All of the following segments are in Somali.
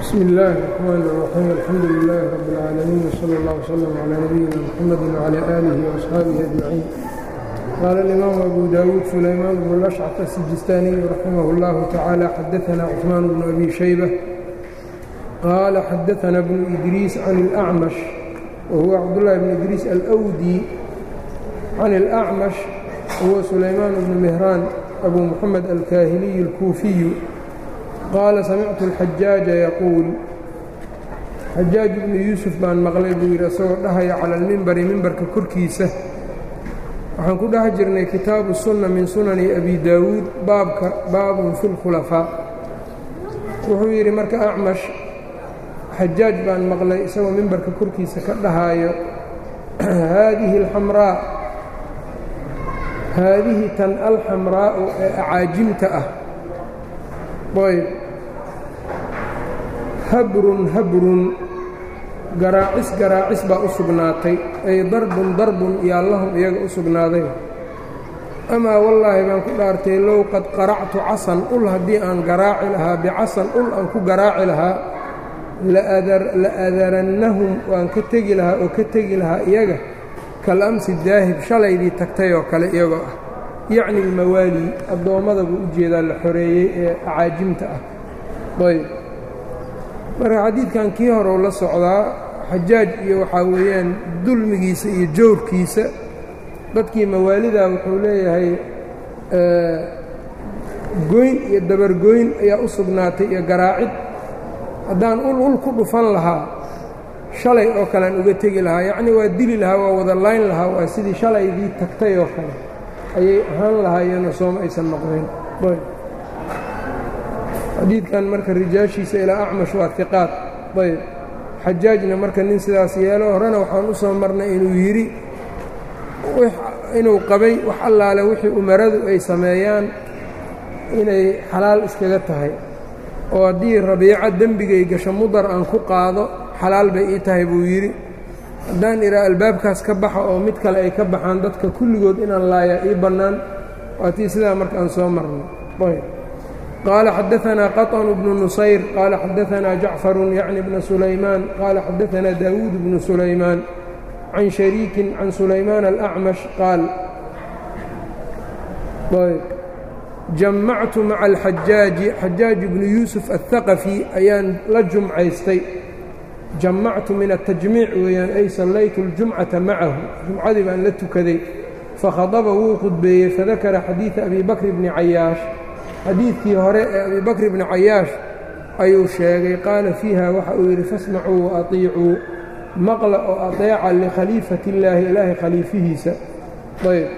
bsmi اllahi الرحmn الرaxيim alxamdu لilh rb اlcaalamiin wslى اllah wslm عlى nabiyina mxamedi وعlى آlihi وaصxaabihi أجmaciin qaala اlimaamu abu dawuud sulaymaan bnu lashcq asijistaaniy raximah اllahu tacaalى xadaثna cثmaan bnu abi shaybة qaala xadaثna bnu idriis can اlأcmash wahuwa cabdالlahi bn idriis alأwdi can اlأcmash huwa sulaymaan bnu mihraan abu muxamed alkaahiliy اlkuufiyu qaala samictu alxajaaja yaquul xajaaj ibnu yuusuf baan maqlay buu yidhi isagoo dhahaya cala almimbari mimbarka korkiisa waxaan ku dhex jirnay kitaabu sunna min sunani abi daawuud baabka baabun fi lkhulafaa wuxuu yidhi marka acmash xajaaj baan maqlay isagoo mimbarka korkiisa ka dhahaayo haadihi alxamraa haadihi tan alxamraa'u ee acaajimta ah ayb habrun habrun garaacis garaacis baa u sugnaatay ay darbun darbun yaa lahum iyaga u sugnaaday amaa wallaahi baan ku dhaartay low qad qaractu casan ul haddii aan garaaci lahaa bicasan ul aan ku garaaci lahaa la adarannahum waan ka tegi lahaa oo ka tegi lahaa iyaga kal amsi daahib shalaydii tagtay oo kale iyagoo ah yacni almawaali addoommada buu u jeedaa la xoreeyey ee acaajimta ah ayb marka xadiidkan kii horeu la socdaa xajaaj iyo waxaa weeyaan dulmigiisa iyo jawrkiisa dadkii mawaalida wuxuu leeyahay goyn iyo dabargoyn ayaa u sugnaatay iyo garaacid haddaan ul ul ku dhufan lahaa shalay oo kale aan uga tegi lahaa yacnii waa dili lahaa waa wada layn lahaa waa sidii shalaydii tagtay oo kale ayay ahaan lahaayeenoo sooma aysan noqdeen xadiidkan marka rijaashiisa ilaa acmash waa hiqaad ayb xajaajna marka nin sidaas yeelo horena waxaan u soo marnay inuu yidhi inuu qabay wax allaale wixii umaradu ay sameeyaan inay xalaal iskaga tahay oo haddii rabiico dembigay gasho mudar aan ku qaado xalaal bay ii tahay buu yidhi haddaan idhaa albaabkaas ka baxa oo mid kale ay ka baxaan dadka kulligood inaan laayaa ii bannaan waa tii sidaa marka aan soo marnay ayb qaala xadaanaa qaطnu bnu nusayr qaala xadaanaa jacfaru yacni bna sulaymaan qaala xadaanaa daawuud bnu sulaymaan can shariikin can sulaymaan alأcmash qaal ayb jamactu maca alxajaaji xajaaj bnu yuusuf aلhaqafi ayaan la jumcaystay jamactu min atajmiic weeyaan ay sallaytu اljumcata macahu jumcadii baan la tukaday fakhadaba wuu khudbeeyey fadakara xadiida abi bakri bni cayaash xadiidkii hore ee abi bakri bni cayaash ayuu sheegay qaala fiiha waxa uu yidhi fasmacuu waatiicuu maqla oo ateeca likhaliifati illaahi ilaahay khaliifihiisa ayb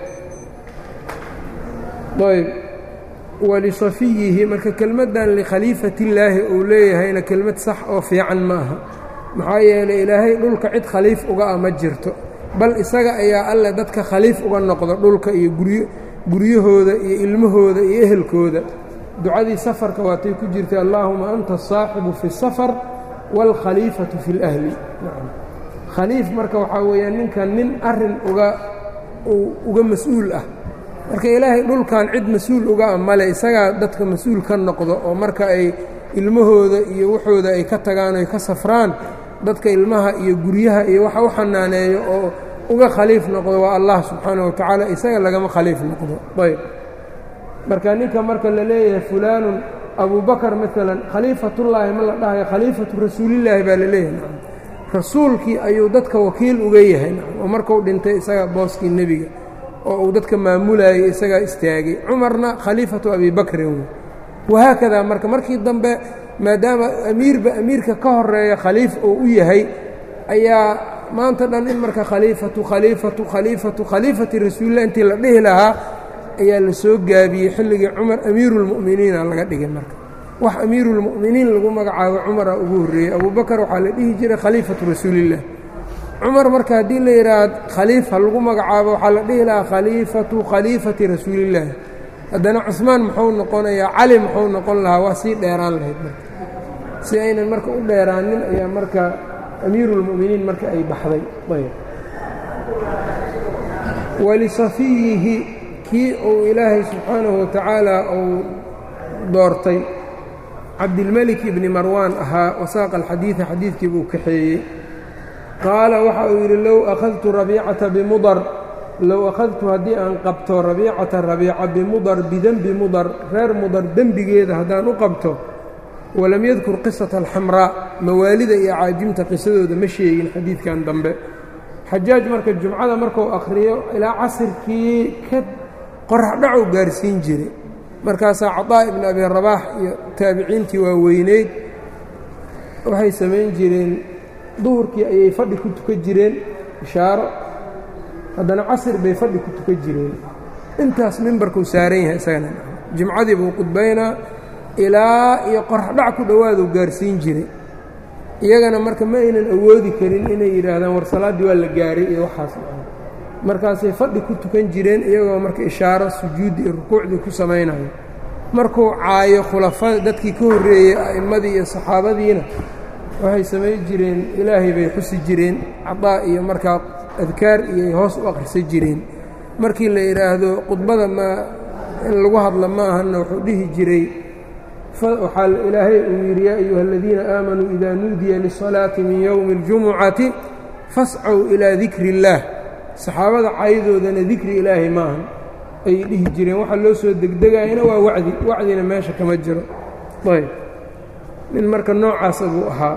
ayb walisafiyihi marka kelmaddan likhaliifati illaahi uu leeyahayna kelmad sax oo fiican ma aha maxaa yeelay ilaahay dhulka cid khaliif uga ah ma jirto bal isaga ayaa alle dadka khaliif uga noqdo dhulka iyo guryo guryahooda iyo ilmahooda iyo ehelkooda ducadii safarka waatay ku jirtay allaahuma anta asaaxibu fi اsafar wاlkhaliifatu fi اlahli khaliif marka waxaa weeyaan ninkan nin arin uga uga mas-uul ah marka ilaahay dhulkan cid mas-uul uga ah male isagaa dadka mas-uul ka noqdo oo marka ay ilmahooda iyo waxooda ay ka tagaan oy ka safraan dadka ilmaha iyo guryaha iyo waxa u xanaaneeyo oo uga khaliif noqdo waa allah subxaana wa tacaala isaga lagama khaliif noqdo ayb marka ninka marka la leeyahay fulaanun abubakar maalan khaliifatullaahi ma la dhahayo khaliifatu rasuulillaahi baa la leeyahay rasuulkii ayuu dadka wakiil uga yahay oo markuu dhintay isaga booskii nebiga oo uu dadka maamulayay isagaa istaagay cumarna khaliifatu abi bakrin wahaakadaa marka markii dambe maadaama amiirba amiirka ka horeeya khaliif oo u yahay ayaa maanta dhan in marka khaliifatu khaliifatu khaliifatu khaliifati rasuulillah intii la dhihi lahaa ayaa la soo gaabiyey xilligii cumar amiiruulmu'miniina laga dhigay marka wax amiiruulmu'miniin lagu magacaabo cumara ugu horreeyey abubakar waxaa la dhihi jiray khaliifatu rasuulillah cumar marka haddii la yidhaahd khaliifa lagu magacaabo waxaa la dhihi lahaa khaliifatu khaliifati rasuulillaahi haddana cusmaan muxuu noqonayaa cali muxuu noqon lahaa waa sii dheeraan lahayd marka si aynan marka u dheeraanin ayaa marka amiiruulmu'miniin marka ay baxday ayb walisafiyihi kii uu ilaahay subxaanahu watacaala uu doortay cabdilmelik ibni marwaan ahaa wasaaqa alxadiida xadiidkii buu kaxeeyey qaala waxa uu yidhi low akhadtu rabiicata bimudar low akhadtu haddii aan qabto rabiicata rabiica bimudar bidenbi mudar reer mudar dembigeeda haddaan u qabto walam yadkur qisata alxamraa mawaalida iyo caajimta qisadooda ma sheegin xadiidkan dambe xajaaj marka jumcada markuu akhriyo ilaa casirkii ka qoraxdhacow gaarsiin jiray markaasaa caطaa ibn abi rabaax iyo taabiciintii waa weyneyd waxay samayn jireen duhurkii ayay fadhi ku tukan jireen ishaaro haddana casir bay fadhi ku tukan jireen intaas mimbarkuu saaran yahay isagana jimcadii buu qudbaynaa ilaa iyo qoraxdhac ku dhowaaduu gaarsiin jiray iyagana marka ma aynan awoodi karin inay yidhaahdaan war salaaddii waa la gaaray iyo waxaas markaasay fadhi ku tukan jireen iyagoo marka ishaaro sujuuddi iyo rukuucdii ku samaynayo markuu caayo khulafada dadkii ka horreeyey a'immadii iyo saxaabadiina waxay samayn jireen ilaahay bay xusi jireen cadaa iyo markaa adkaar iyoy hoos u akhrisan jireen markii la yidhaahdo khudbada ma in lagu hadla ma ahanna wuxuu dhihi jiray waxaa ilaahay uu yidhi yaa ayuha aladiina aamanuu idaa nuudiya lisalaati min yowmi اljumucati fascow ilaa dikri اllaah saxaabada caydoodana dikri ilaahay maahan ayay dhihi jireen waxaa loo soo degdegayana waa wacdi wacdina meesha kama jiro ayb nin marka noocaasa buu ahaa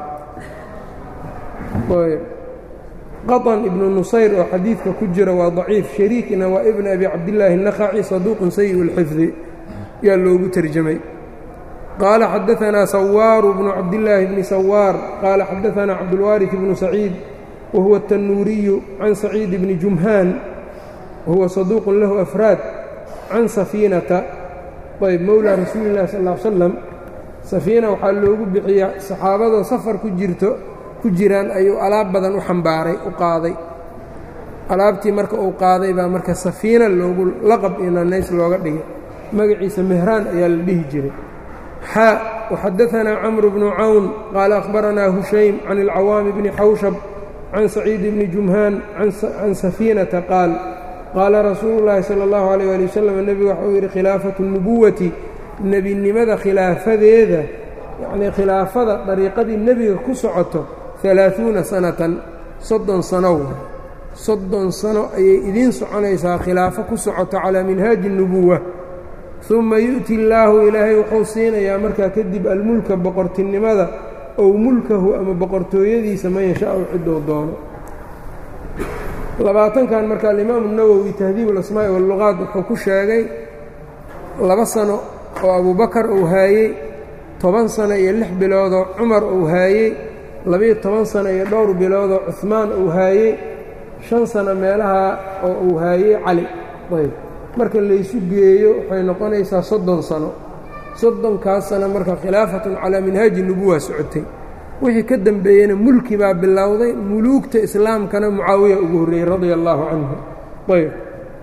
ayb qaطn ibnu nusayr oo xadiidka ku jira waa daciif shariikna waa ibn abi cabdillaahi الnakhaci saduuqun sayi اlxifdi yaa loogu terjamay qaala xadaanaa sawaaru bnu cabdillaahi bni sawaar qaala xadaanaa cabdulwaariث bnu saciid wahuwa الtanuuriyu can saciid bni jumhaan wahuwa saduuqun lahu afraad can safiinata ayb mowlaa rasuuli اllahi sal ا l slam safiina waxaa loogu bixiyaa saxaabadoo safar ku jirto ku jiraan ayuu alaab badan u xambaaray u qaaday alaabtii marka uu qaaday baa marka safiina loogu laqab iyo nanays looga dhigay magaciisa mehraan ayaa la dhihi jiray xaa waxadaanaa camru bnu cawn qaala akhbaranaa hushaym can ilcawaami bni xawshab can saciid bni jumhaan can safiinata qaal qaala rasuulu llaahi sala allahu alayh ali wasalam nebigu waxa uu yidhi khilaafatu nubuwati nebinimada khilaafadeeda yacnii khilaafada dariiqadii nebiga ku socoto alaaثuuna sanatan soddon sano wa soddon sano ayay idiin soconaysaa khilaafo ku socoto calaa minhaaji الnubuwa ثuma yu'ti illaahu ilaahay wuxuu siinayaa markaa kadib almulka boqortinimada ow mulkahu ama boqortooyadiisa man yashaau cidou doono labaatankan marka alimaamu الnawowi tahdiib اlasmaaءi wاlluqaat wuxuu ku sheegay laba sano oo abubakar uu haayey toban sano iyo lix biloodoo cumar uu haayey labiyo toban sano iyo dhowr biloodoo cuhmaan uu haayey shan sano meelaha oo uu haayey cali ayb marka laysu geeyo waxay noqonaysaa soddon sano soddonkaas sano marka khilaafatun calaa minhaaji nubuwa socotay wixii ka dembeeyeyna mulki baa bilowday muluugta islaamkana mucaawiya ugu horreeyey radia allaahu canhu ayb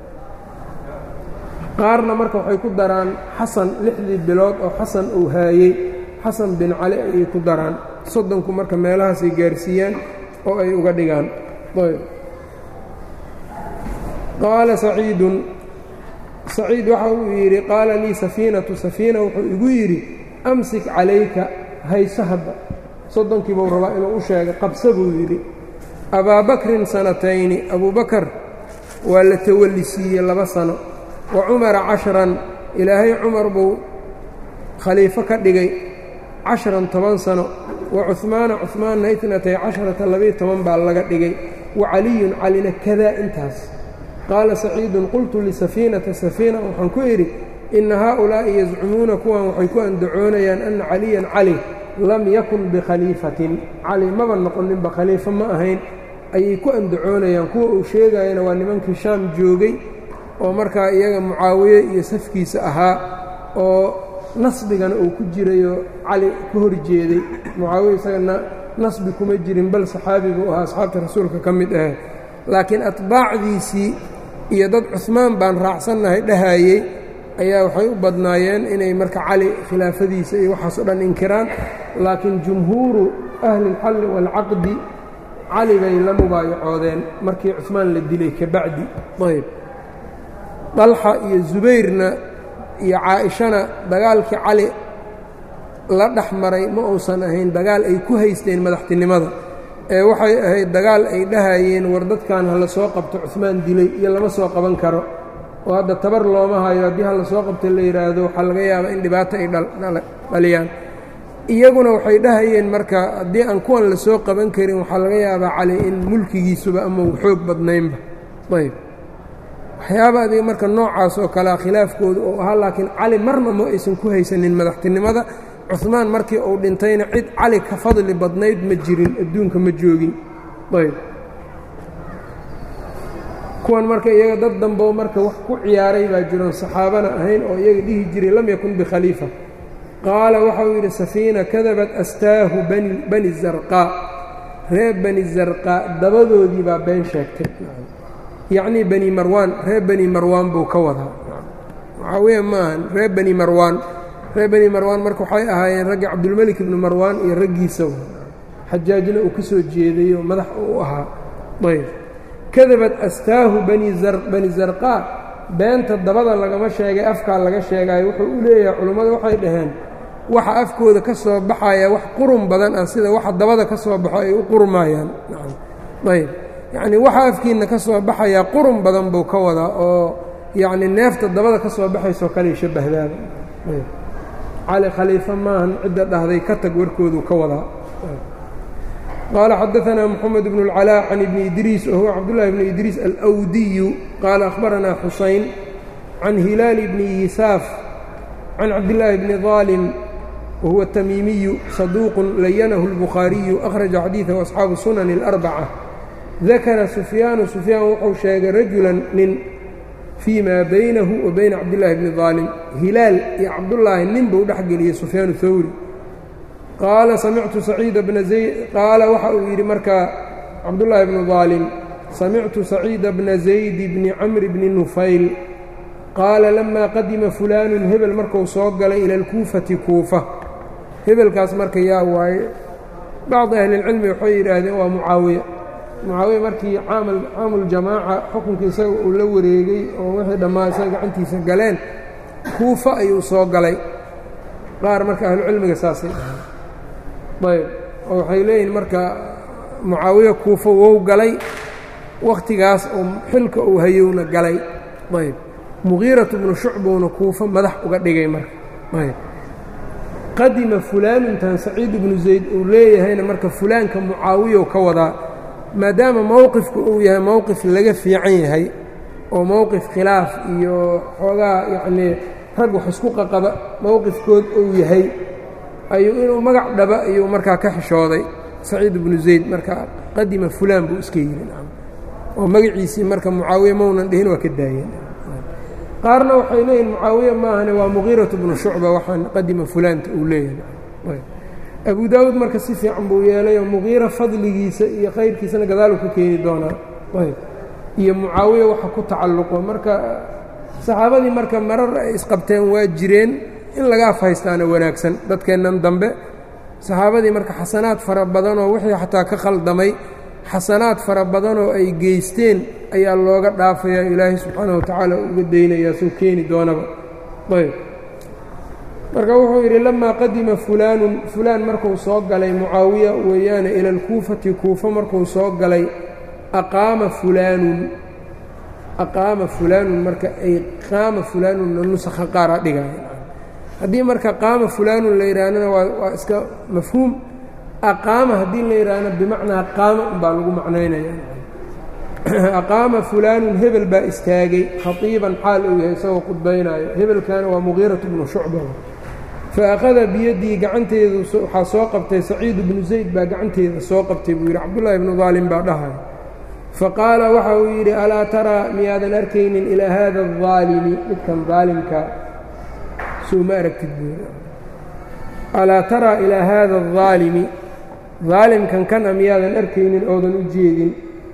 qaarna marka waxay ku daraan xasan lixdii bilood oo xasan uu haayey xasan bin cali ayay ku daraan soddonku marka meelahaasay gaarsiiyaan oo ay uga dhigaan ayb qaala saciidun saciid waxa uu yidhi qaala lii safiinatu safiina wuxuu igu yidhi amsik calayka hayso hadda soddonkii buu rabaa inuu u sheegay qabsa buu yidhi abaabakrin sanatayni abubakar waa la tawalli siiyey laba sano wa cumara cashran ilaahay cumar buu khaliifo ka dhigay cashran toban sano wa cuhmaana cuhmaanna itnatay casharata labiyo toban baa laga dhigay wa caliyun calina kadaa intaas qaala saciidun qultu lisafiinata safiina waxaan ku idhi inna haaulaa'i yazcumuuna kuwan waxay ku andacoonayaan anna caliyan cali lam yakun bikhaliifatin cali maba noqoninba khaliifo ma ahayn ayay ku andacoonayaan kuwa uu sheegayana waa nimankii shaam joogay oo markaa iyaga mucaawiye iyo safkiisa ahaa oo nasbigana uu ku jirayo cali ka hor jeeday mucaawiye isagana nasbi kuma jirin bal saxaabi buu ahaa asxaabta rasuulka ka mid ahe laakiin atbaacdiisii iyo dad cuhmaan baan raacsannahay dhahayey ayaa waxay u badnaayeen inay marka cali khilaafadiisa iyo waxaas o dhan inkiraan laakiin jumhuuru ahli اlxalli wاlcaqdi cali bay la mubaayacoodeen markii cuhmaan la dilay kabacdi ayb dalxa iyo zubayrna iyo caa-ishana dagaalkii cali la dhex maray ma uusan ahayn dagaal ay ku haysteen madaxtinimada ee waxay ahayd dagaal ay dhahayeen war dadkan ha la soo qabto cuhmaan dilay iyo lama soo qaban karo oo hadda tabar looma hayo haddii ha la soo qabto la yidhaahdo waxaa laga yaabaa in dhibaato ay dhaliyaan iyaguna waxay dhahayeen marka haddii aan kuwan la soo qaban karin waxaa laga yaabaa cali in mulkigiisuba ama uu xoog badnaynba ayb waxyaaba adiga marka noocaas oo kalea khilaafkooda oo ahaa laakiin cali marna ma aysan ku haysanin madaxtinimada cuhmaan markii uu dhintayna cid cali ka fadli badnayd ma jirin adduunka ma joogin ayb kuwan marka iyaga dad dambo marka wax ku ciyaaray baa jiroon saxaabana ahayn oo iyaga dhihi jiray lam yakun bikhaliifa qaala waxauu yidhi safiina kadabat astaahu bani zarqaa reer bani zarqaa dabadoodii baa been sheegtay yacnii bani marwaan reer bani marwaan buu ka wadaa waxaa weya maahan reer bani marwaan reer bani marwaan marka waxay ahaayeen raggii cabdulmelik ibnu marwaan iyo raggiisa xajaajna uu ka soo jeeday oo madax u ahaa ayb kadabad astaahu bani zarqaa beenta dabada lagama sheegay afkaa laga sheegayo wuxuu u leeyahay culummadu waxay dhaheen waxa afkooda ka soo baxaya wax qurun badan ah sida waxa dabada ka soo baxo ay u qurmayaan ayb yacnii waxa afkiinna ka soo baxayaa qurun badan buu ka wadaa oo yacni neefta dabada ka soo baxaysoo kale shabahdaaba cali khaliifa maahan cidda dhahday ka tag warkooduu ka wadaa qaala xadaanaa moxamed bnu اlcalaa can ibni idriis wahuwa cabdullahi bni idriis alwdiyu qaala akhbaranaa xusayn can hilaali bni yisaaf can cabdillaahi bni daalim wahuwa tamiimiyu saduuqun layanahu اlbukhaariyu akhraja xadiidahu asxaabu sunani اlarbaca dakara sufyaanu sufyaan wuxuu sheegay rajulan nin fii maa baynahu wa bayna cabdillaahi bni daalim hilaal iyo cabdullaahi nin buu dhex geliyey sufyaan hawri qaala samictu saciida bna zayd qaala waxa uu yidhi markaa cabdullaahi bnu daalim samictu saciida bna zaydi bni camri bni nufayl qaala lamaa qadima fulaanun hebel markuu soo galay ila alkuufati kuufa hebelkaas marka yaa waaye bacdi ahlilcilmi waxay yidhaahdeen waa mucaawiya mucaawiya markii caamuljamaaca xukunka isaga uu la wareegay oo wixii dhammaa isaga gacantiisa galeen kuufa ayuu soo galay qaar marka ahlucilmiga saasay dhahaan ayb oo waxay leeyihin marka mucaawiya kuufa wou galay wakhtigaas oo xilka uu hayowna galay ayb mugiiratu bnu shucbuuna kuufa madax uga dhigay marka ayb qadima fulaanuntan saciid ibnu zayd uu leeyahayna marka fulaanka mucaawiyow ka wadaa maadaama mowqifku uu yahay mowqif laga fiican yahay oo mowqif khilaaf iyo xoogaa yacnii rag wax isku qaqaba mowqifkood uu yahay ayuu inuu magac dhaba ayuu markaa ka xishooday saciid ibnu zayd marka qadima fulaan buu iska yidhi oo magaciisii marka mucaawiya maunan dhihin waa ka daayeen qaarna waxay leeyihin mucaawiya maahane waa muqiiratu bnu shucba waxaan qadima fulaanta uu leeyahay abu daawuud marka si fiican buu yeelay oo muqiira fadligiisa iyo khayrkiisana gadaalu ka keeni doonaa iyo mucaawiya waxa ku tacalluqo marka saxaabadii marka marar ay isqabteen waa jireen in laga afhaystaana wanaagsan dadkeennan dambe saxaabadii marka xasanaad fara badanoo wixii xataa ka khaldamay xasanaad fara badanoo ay geysteen ayaa looga dhaafayaa ilaahay subxaana wa tacaala uga daynayaa soo keeni doonaba ayb marka wuxuu yidhi lamaa qadima fulaanun fulaan markuu soo galay mucaawiya weeyaane ila alkuufati kuufa markuu soo galay aqaama fulaanun aqaama fulaanun marka ay qaama fulaanunna nusakha qaaraa dhigaya haddii marka qaama fulaanun la yidhaahdana waa waa iska mafhuum aqaama haddii la yidhaahna bimacnaa qaama unbaa lagu macnaynaya aqaama fulaanun hebel baa istaagay khatiiban xaal uu yahay isagoo khudbaynaayo hebelkaana waa muqiiratu bnu shucba fa akhada biyaddii gacanteedu waxaa soo qabtay saciid bnu zayd baa gacanteeda soo qabtay buu yidhi cabdullaahi bnu daalim baa dhahay faqaala waxa uu yidhi alaa taraa miyaadan arkaynin ilaa haada adaalimi midkan daalimka soo ma aragtid buu yidhi alaa taraa ilaa haada adaalimi daalimkan kan a miyaadan arkaynin oodan u jeedin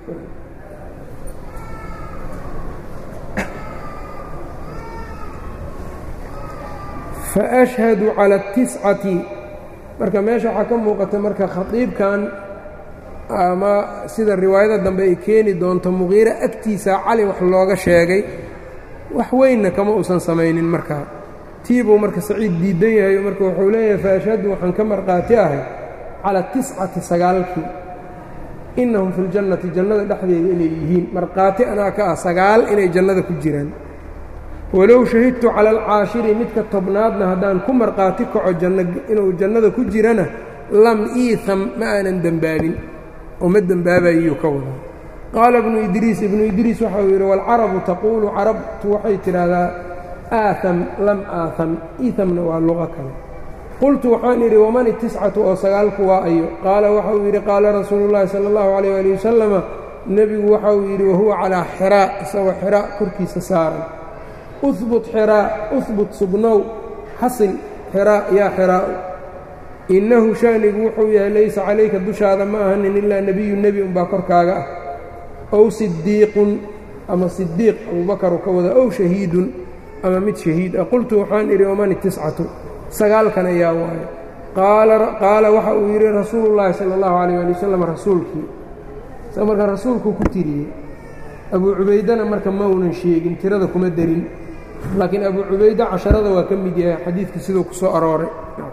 faashhadu cala اtiscati marka meesha waxaa ka muuqata marka khaiibkan ama sida riwaayada dambe ay keeni doonto muqiire agtiisa cali wax looga sheegay wax weynna kama uusan samaynin markaa tiibuu marka saciid diidan yahay marka wuxuu leeyahay faashhadu waxaan ka markhaati ahay cala tiscati sagaalkii innahum fi ljannati jannada dhexdeeda inay yihiin markhaati anaa ka ah sagaal inay jannada ku jiraan walow shahidtu cala alcaashiri midka tobnaadna haddaan ku markhaati kaco janno inuu jannada ku jirana lam iitham ma aanan dembaabin oo ma dembaabayuu ka wadaa qaala ibnu idriis ibnu idriis waxa uu yidhi waalcarabu taquulu carabtu waxay tidhaahdaa aaham lam aaham iihamna waa luqo kale qultu waxaan idhi waman itiscatu oo sagaalku waa ayo qaala waxa uu yidhi qaala rasuulu llaahi sala allahu calayh ali wasalama nebigu waxa uu yidhi wahuwa calaa xiraa isagoo xiraa korkiisa saaran uhbut xiraa uhbut sugnow xasil xiraa yaa xiraa'u innahu sha'nigu wuxuu yahay laysa calayka dushaada ma ahanin ilaa nebiyu nebi unbaa korkaaga ah ow sidiiqun ama sidiiq abuubakaru ka wada ow shahiidun ama mid shahiid ah qultu waxaan idhi waman itiscatu sagaalkan ayaa waayo qaala waxa uu yidhi rasuulullaahi sala allahu calayh ali wasalam rasuulkii isaga marka rasuulkuu ku tiriyey abuu cubaydana marka ma unan sheegin tirada kuma derin laakiin abuu cubayda casharada waa ka mid yahay xadiidkii siduu ku soo arooray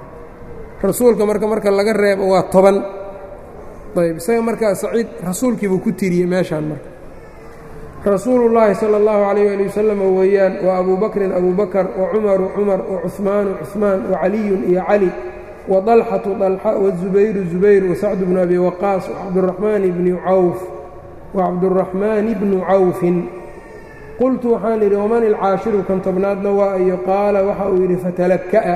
rasuulka marka marka laga reebo waa toban ayb isaga markaa saciid rasuulkiibuu ku tiriyey meeshaan marka rasuulullaahi sala allahu calayh ali wasalam weeyaan waa abuu bakrin abuu bakar wa cumaru cumar wa cuhmaanu cuhmaan wa caliyun iyo cali wa dalxatu dalxa wazubayru zubayr wa sacdu bnu abi waqaas wacabduraxmaan bni cawf wacabduraxmaani bnu cawfin qultu waxaan idhi waman ilcaashiru kan tobnaadna waa iyo qaala waxa uu yidhi fatalaka'a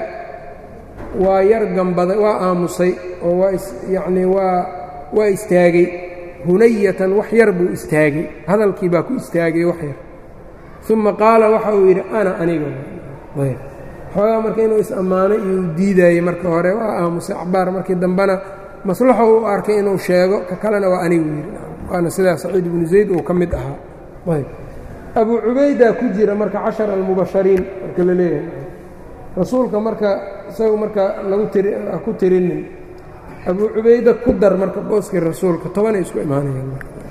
waa yar gambaday waa aamusay oo waa yacnii waa waa istaagay hunayatan wax yar buu istaagay hadalkii baa ku istaagay wax yar uma qaala waxa uu yidhi ana aniga xoogaa marka inuu is-ammaanay iyo u diidaayey marka hore waa aamusay cabaar markii dambena maslaxo u arkay inuu sheego ka kalena waa anigu yidhi waana sidaa saciid ibnu zayd uu ka mid ahaa ayb abuu cubaydaa ku jira marka cashara almubashariin marka la leeyahay rasuulka marka isagu marka lagu tiri ha ku tirinin abuu cubayda ku dar marka booskii rasuulka tobanay isku imaanayaan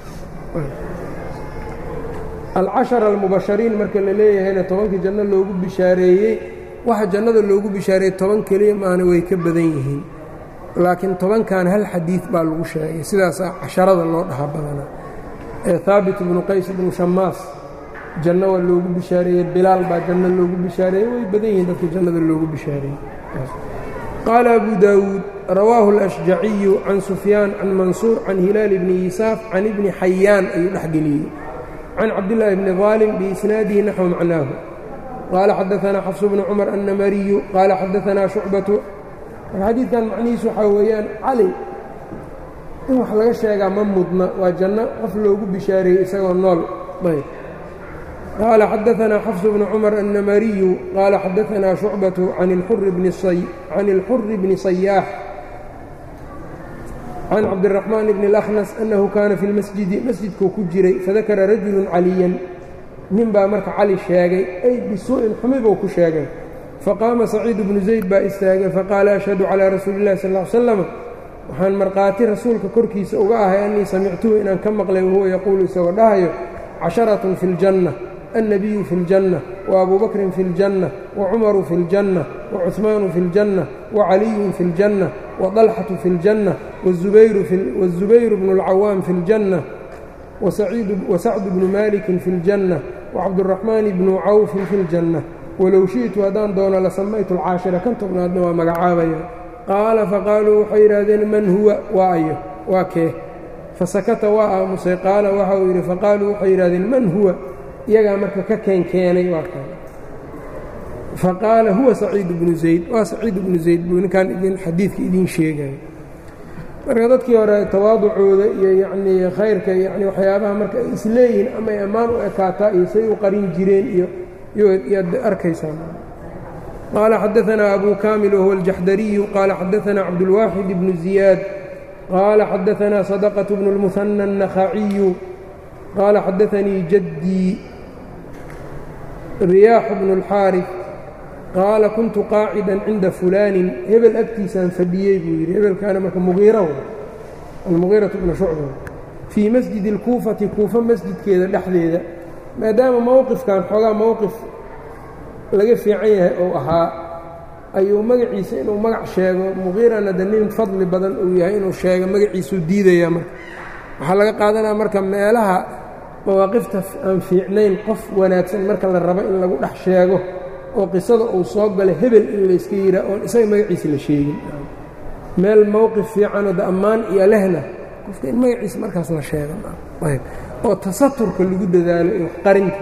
alcashara almubashariin marka la leeyahayna tobankii janno loogu bishaareeyey waxa jannada loogu bishaareeyey toban keliya maana way ka badan yihiin laakiin tobankan hal xadiid baa lagu sheegay sidaasaa casharada loo dhaha badanaa ee haabit ibnu qays ibnu shamaas janno waa loogu bishaareeyey bilaal baa janno loogu bishaareeyey way badan yihiin dadka jannada loogu bishaareeyey qaala abu daawuud rawaahu alashjaciyu can sufyaan can mansuur can hilaal bni yisaaf can ibni xayaan ayuu dhexgeliyey can cabdillaahi bni daalim biisnaadihi naxwu macnaahu qaala xadaanaa xafsu bnu cumar annamariyu qaala xadaanaa shucbatu marka xadiidkan macnihiisu waxaa weeyaan cali in wax laga sheegaa ma mudna waa janno qof loogu bishaareeyey isagoo nool ayb qaala xadaanaa xafsu bnu cumar annamariyu qaala xadaanaa shucbatu can ilxuri bni sayaax can cabdiraxmaan bni اlakhnas annahu kaana fi lmasjidi masjidkuu ku jiray fadakara rajulu caliyan nin baa marka cali sheegay ay bisuu'in xumi buu ku sheegay faqaama saciid bnu zayd baa istaagay faqaala ashhadu calaa rasuuli illahi sal ll slam waxaan markhaati rasuulka korkiisa uga ahay annii samictuhu inaan ka maqlay wahuwa yaquulu isagoo dhahayo casharatun fi ljanna النبي في الجنة وأبو بكر في الجنة وعمر في الجنة وعثمان في الجنة وعلي في الجنة وطلحة في الجنة والزبير, في والزبير بن العوام في الجنة وسعيد وسعد بن مالك في الجنة وعبد الرحمن بن عوف في الجنة ولو شئت هدان دون لسميت العاشرة كنت بنادنا ومقعابيا قال فقالوا حيرادين من هو وآيه وكيه فسكت وآمسي قال وحوير فقالوا حيرادين من هو iyagaa marka ka keenkeenay waa kan faqaala huwa saciid bnu zayd waa saciid bnu zayd buu ninkan idin xadiidka idiin sheegaya marka dadkii hore tawaaducooda iyo yacnii khayrka yani waxyaabaha marka ay isleeyihiin ama ay ammaan u ekaataa iyo say u qarin jireen iyo iyoyaad arkaysaan qaala xadaanaa abu kaamil wahuwa aljaxdariyu qaala xadaanaa cabdulwaaxid bnu ziyaad qaala xadaanaa sadaqة bnu اlmuhanى الnakhaciyu qaala xadaanii jaddii riyaax bnu اlxaariث qaala kuntu qaacida cinda fulaanin hebel agtiisaan fadhiyey buu yidhi hebelkaana marka muqiira almugiiraةu bnu shucba fii masjidi اlkuufati kuufa masjidkeeda dhexdeeda maadaama mowqifkan xoogaa mowqif laga fiican yahay ou ahaa ayuu magaciisa inuu magac sheego muqiirana de nin fadli badan uu yahay inuu sheego magaciisuu diidaya marka waxaa laga qaadanaya marka meelaha mawaaqifta aan fiicnayn qof wanaagsan marka la rabo in lagu dhex sheego oo qisada uu soo galay hebel in layska yihaa oon isaga magaciisa la sheegin meel mowqif fiicanoo de ammaan iyo lehna qofka in magaciisa markaas la sheega oo tasaturka lagu dadaalo iyo qarinta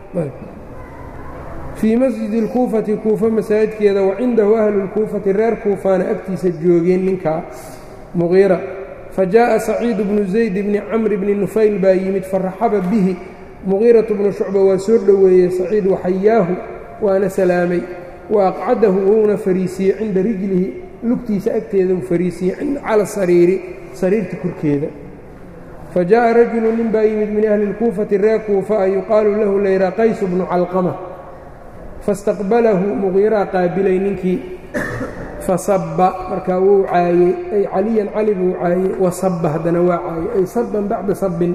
fii masjidi اlkuufati kuufa masaajidkeeda wa cindahu ahlu اlkuufati reer kuufaana agtiisa joogeen ninkaa muqiira fajaءa saciidu bnu zayd bni camri bni nufayl baa yimid faraxaba bihi muqiiratu bnu shucba waa soo dhoweeyey saciid waxayaahu waana salaamay wa aqcadahu wuuna fariisiiyey cinda rijlihi lugtiisa agteeda uu fariisiiyey cala sariiri sariirta korkeeda fajaءa rajulu nin baa yimid min ahli اlkuufati reer kuufa a yuqaalu lahu layra qaysu bnu calqama fastaqbalahu muqiiraa qaabilay ninkii fasabba markaa wuu caayey ay caliyan cali buu caayey wasabba haddana waa caayey ay sabban bacda sabbin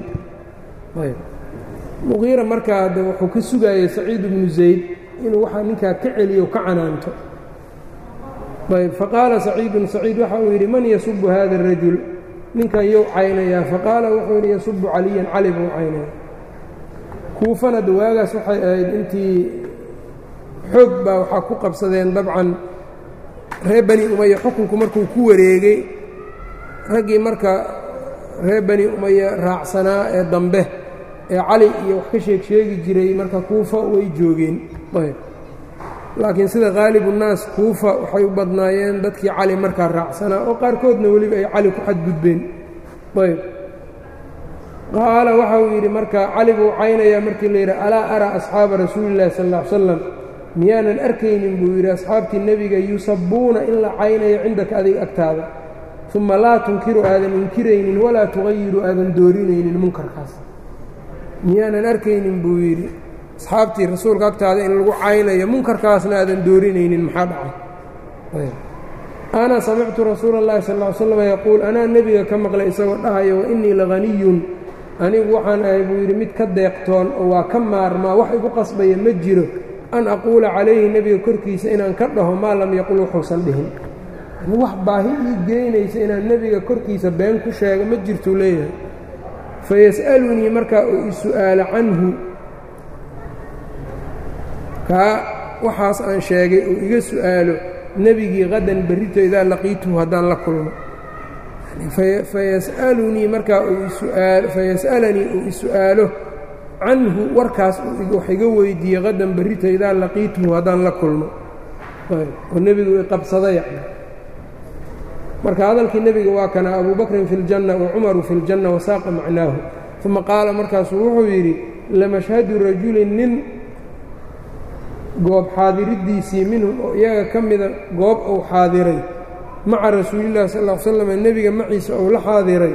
muqiira markaa de wuxuu ka sugaayey saciid bnu zayd inuu waxaa ninkaa ka celiyo ka canaanto ayb faqaala saciidun saciid waxa uu yidhi man yasubu hada الrajul ninkan yow caynayaa faqaala wuxuu yidhi yasubu caliyan cali buu caynaya kuufana de waagaas waxay ahayd intii xoog baa waxaa ku qabsadeen dabcan reer bani umaya xukunku markuu ku wareegay raggii marka reer bani umaya raacsanaa ee dambe ee cali iyo wax ka sheeg sheegi jiray marka kuufa way joogeen ayb laakiin sida khaalibunnaas kuufa waxay u badnaayeen dadkii cali markaa raacsanaa oo qaarkoodna weliba ay cali ku xadgudbeen ayb qaala waxa uu yidhi marka cali buu caynayaa markii la yidhi alaa araa asxaaba rasuulillahi sal ll ly slam miyaanan arkaynin buu yidhi asxaabtii nebiga yusabbuuna in la caynayo cindaka adiga agtaada uma laa tunkiru aadan inkiraynin walaa tuqayiru aadan doorinaynin munkarkaas miyaanan arkaynin buu yidhi asxaabtii rasuulka agtaada in lagu caynayo munkarkaasna aadan doorinaynin maxaa dhacay ana samictu rasuula اllahi sal ly slam yaquul anaa nebiga ka maqlay isagoo dhahayo wa innii lahaniyun anigu waxaan ahay buu yidhi mid ka deeqtoon oo waa ka maarmaa wax igu qasbaya ma jiro an aquula calayhi nebiga korkiisa inaan ka dhaho maa lam yaqul wuxuusan dhihin wax baahi ii geynaysa inaan nebiga korkiisa been ku sheego ma jirtuu leeyahay fayas'alunii markaa uu i su'aalo canhu kaa waxaas aan sheegay uu iga su'aalo nebigii qadan berrito idaa laqiituhu haddaan la kulmo fayas'alunii markaa fayas'alanii uu i su'aalo canhu warkaas wax iga weydiiyey qadan berrito idaa laqiituhu haddaan la kulmo oo nebigu i qabsada yani marka hadalkii nebiga waa kana abu bakrin fi اljanna wa cumaru fi اljanna wasaaqa macnaahu uma qaala markaasuu wuxuu yidhi lamashhadu rajulin nin goob xaadiriddiisii minhum oo iyaga ka mida goob uu xaadiray maca rasuulillahi sal ll slam nebiga maciisa uu la xaadiray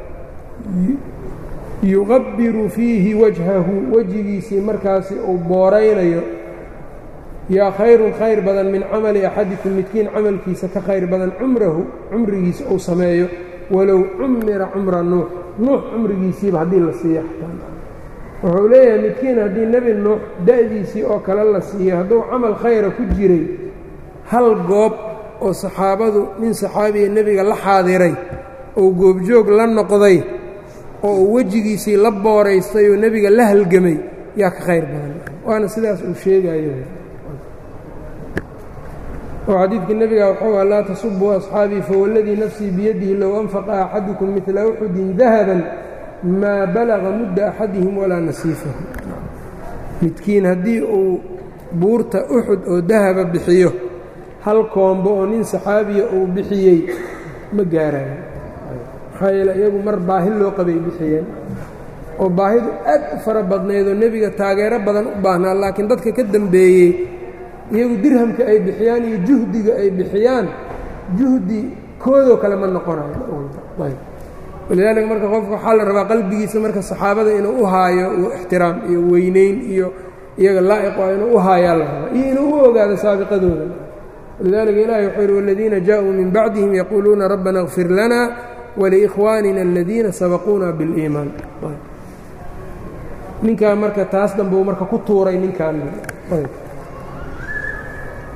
yuqabbiru fiihi wajhahu wejigiisii markaasi uu booraynayo yaa khayrun khayr badan min camali axadikum midkiin camalkiisa ka khayr badan cumrahu cumrigiisa uu sameeyo walow cumira cumra nuux nuux cumrigiisiiba haddii la siiyo wuxuu leeyahay midkiin haddii nebi nuux da'diisii oo kale la siiyo hadduu camal khayra ku jiray hal goob oo saxaabadu nin saxaabiya nebiga la xaadiray oo goobjoog la noqday oo uu wejigiisii la booraystay oo nebiga la halgamay yaa ka khayr badan waana sidaas uu sheegayo oo xadiidkii nebiga wuxuu ah laa tasubuu asxaabii fawalladii nafsii biyadihi low anfaqa axadukum midla uxudin dahaban maa balaga mudda axadihim walaa nasiifahu midkiin haddii uu buurta uxud oo dahaba bixiyo hal koombo oo nin saxaabiya uu bixiyey ma gaarayo maxaa yeele iyagu mar baahi loo qabay bixiyeen oo baahidu aad u fara badnayd oo nebiga taageero badan u baahnaa laakiin dadka ka dembeeyey iyagu dirhamka ay bixiyaan iyo juhdiga ay bixiyaan juhdi koodoo kale ma noqonayo walidaalika marka qofka waxaa la rabaa qalbigiisa marka saxaabada inuu u haayo ixtiraam iyo weynayn iyo iyaga laa'iq waa inuu u haayaa la rabaa iyo inuu u ogaado saabiqadooda walidaalika ilahi wuxuu yidhi waladiina jaaءuu min bacdihim yaquuluuna rabbana اغfir lana waliikhwaanina aladiina sabaquuna biاliimaan ninkaa marka taas dambe uu marka ku tuuray ninkan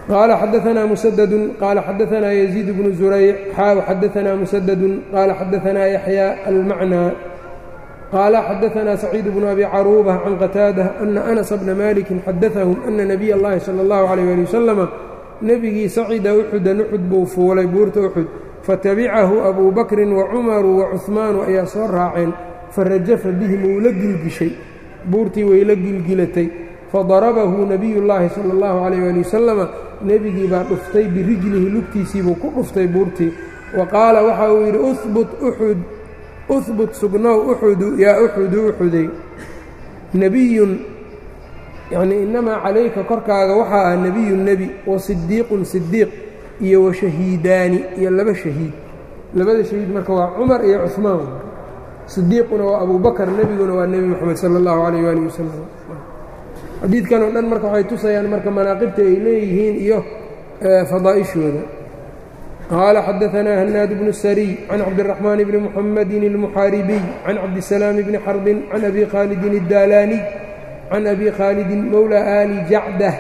qaala xadaanaa musadadun qaala xadaanaa yaziid bnu zurayc xaaw xadaanaa musadadun qaala xadaanaa yaxyaa almacnaa qaala xadaanaa saciid bnu abi caruuba can qataada ana anasa bna malikin xadaahum ana nabiy اllahi salى اllahu alayh ali wasalama nebigii sacida uxudan uxud buu fuulay buurta uxud fatabicahu abuu bakrin wacumaru wacuhmaanu ayaa soo raaceen farajafa bihim wuu la gilgishay buurtii way la gilgilatay fadarabahu nebiyu llaahi sala allahu calayh ali wasalama nebigii baa dhuftay birijlihi lugtiisiibuu ku dhuftay buurtii wa qaala waxa uu yidhi ubut uxud uhbut sugnow uxudu yaa uxudu uxuday nebiyun yacnii innamaa calayka korkaaga waxaa ah nebiyun nebi wa sidiiqun sidiiq iyo wa shahiidaani iyo laba shahiid labada shahiid marka waa cumar iyo cuhmaan sidiiquna waa abuu bakar nebiguna waa nebi moxamed sala allahu calayh waali wasalam xadiidkan oo dhan marka waxay tusayaan marka manaaqibta ay leeyihiin iyo fadaa'ishooda qaala xadaanaa hanaad bnu sariy can cabdiraxmaan bni muxamedin almuxaaribiy can cabdisalaam bni xarbin can abi khaalidin addaalaaniy can abi khaalidin mowla aali jacdah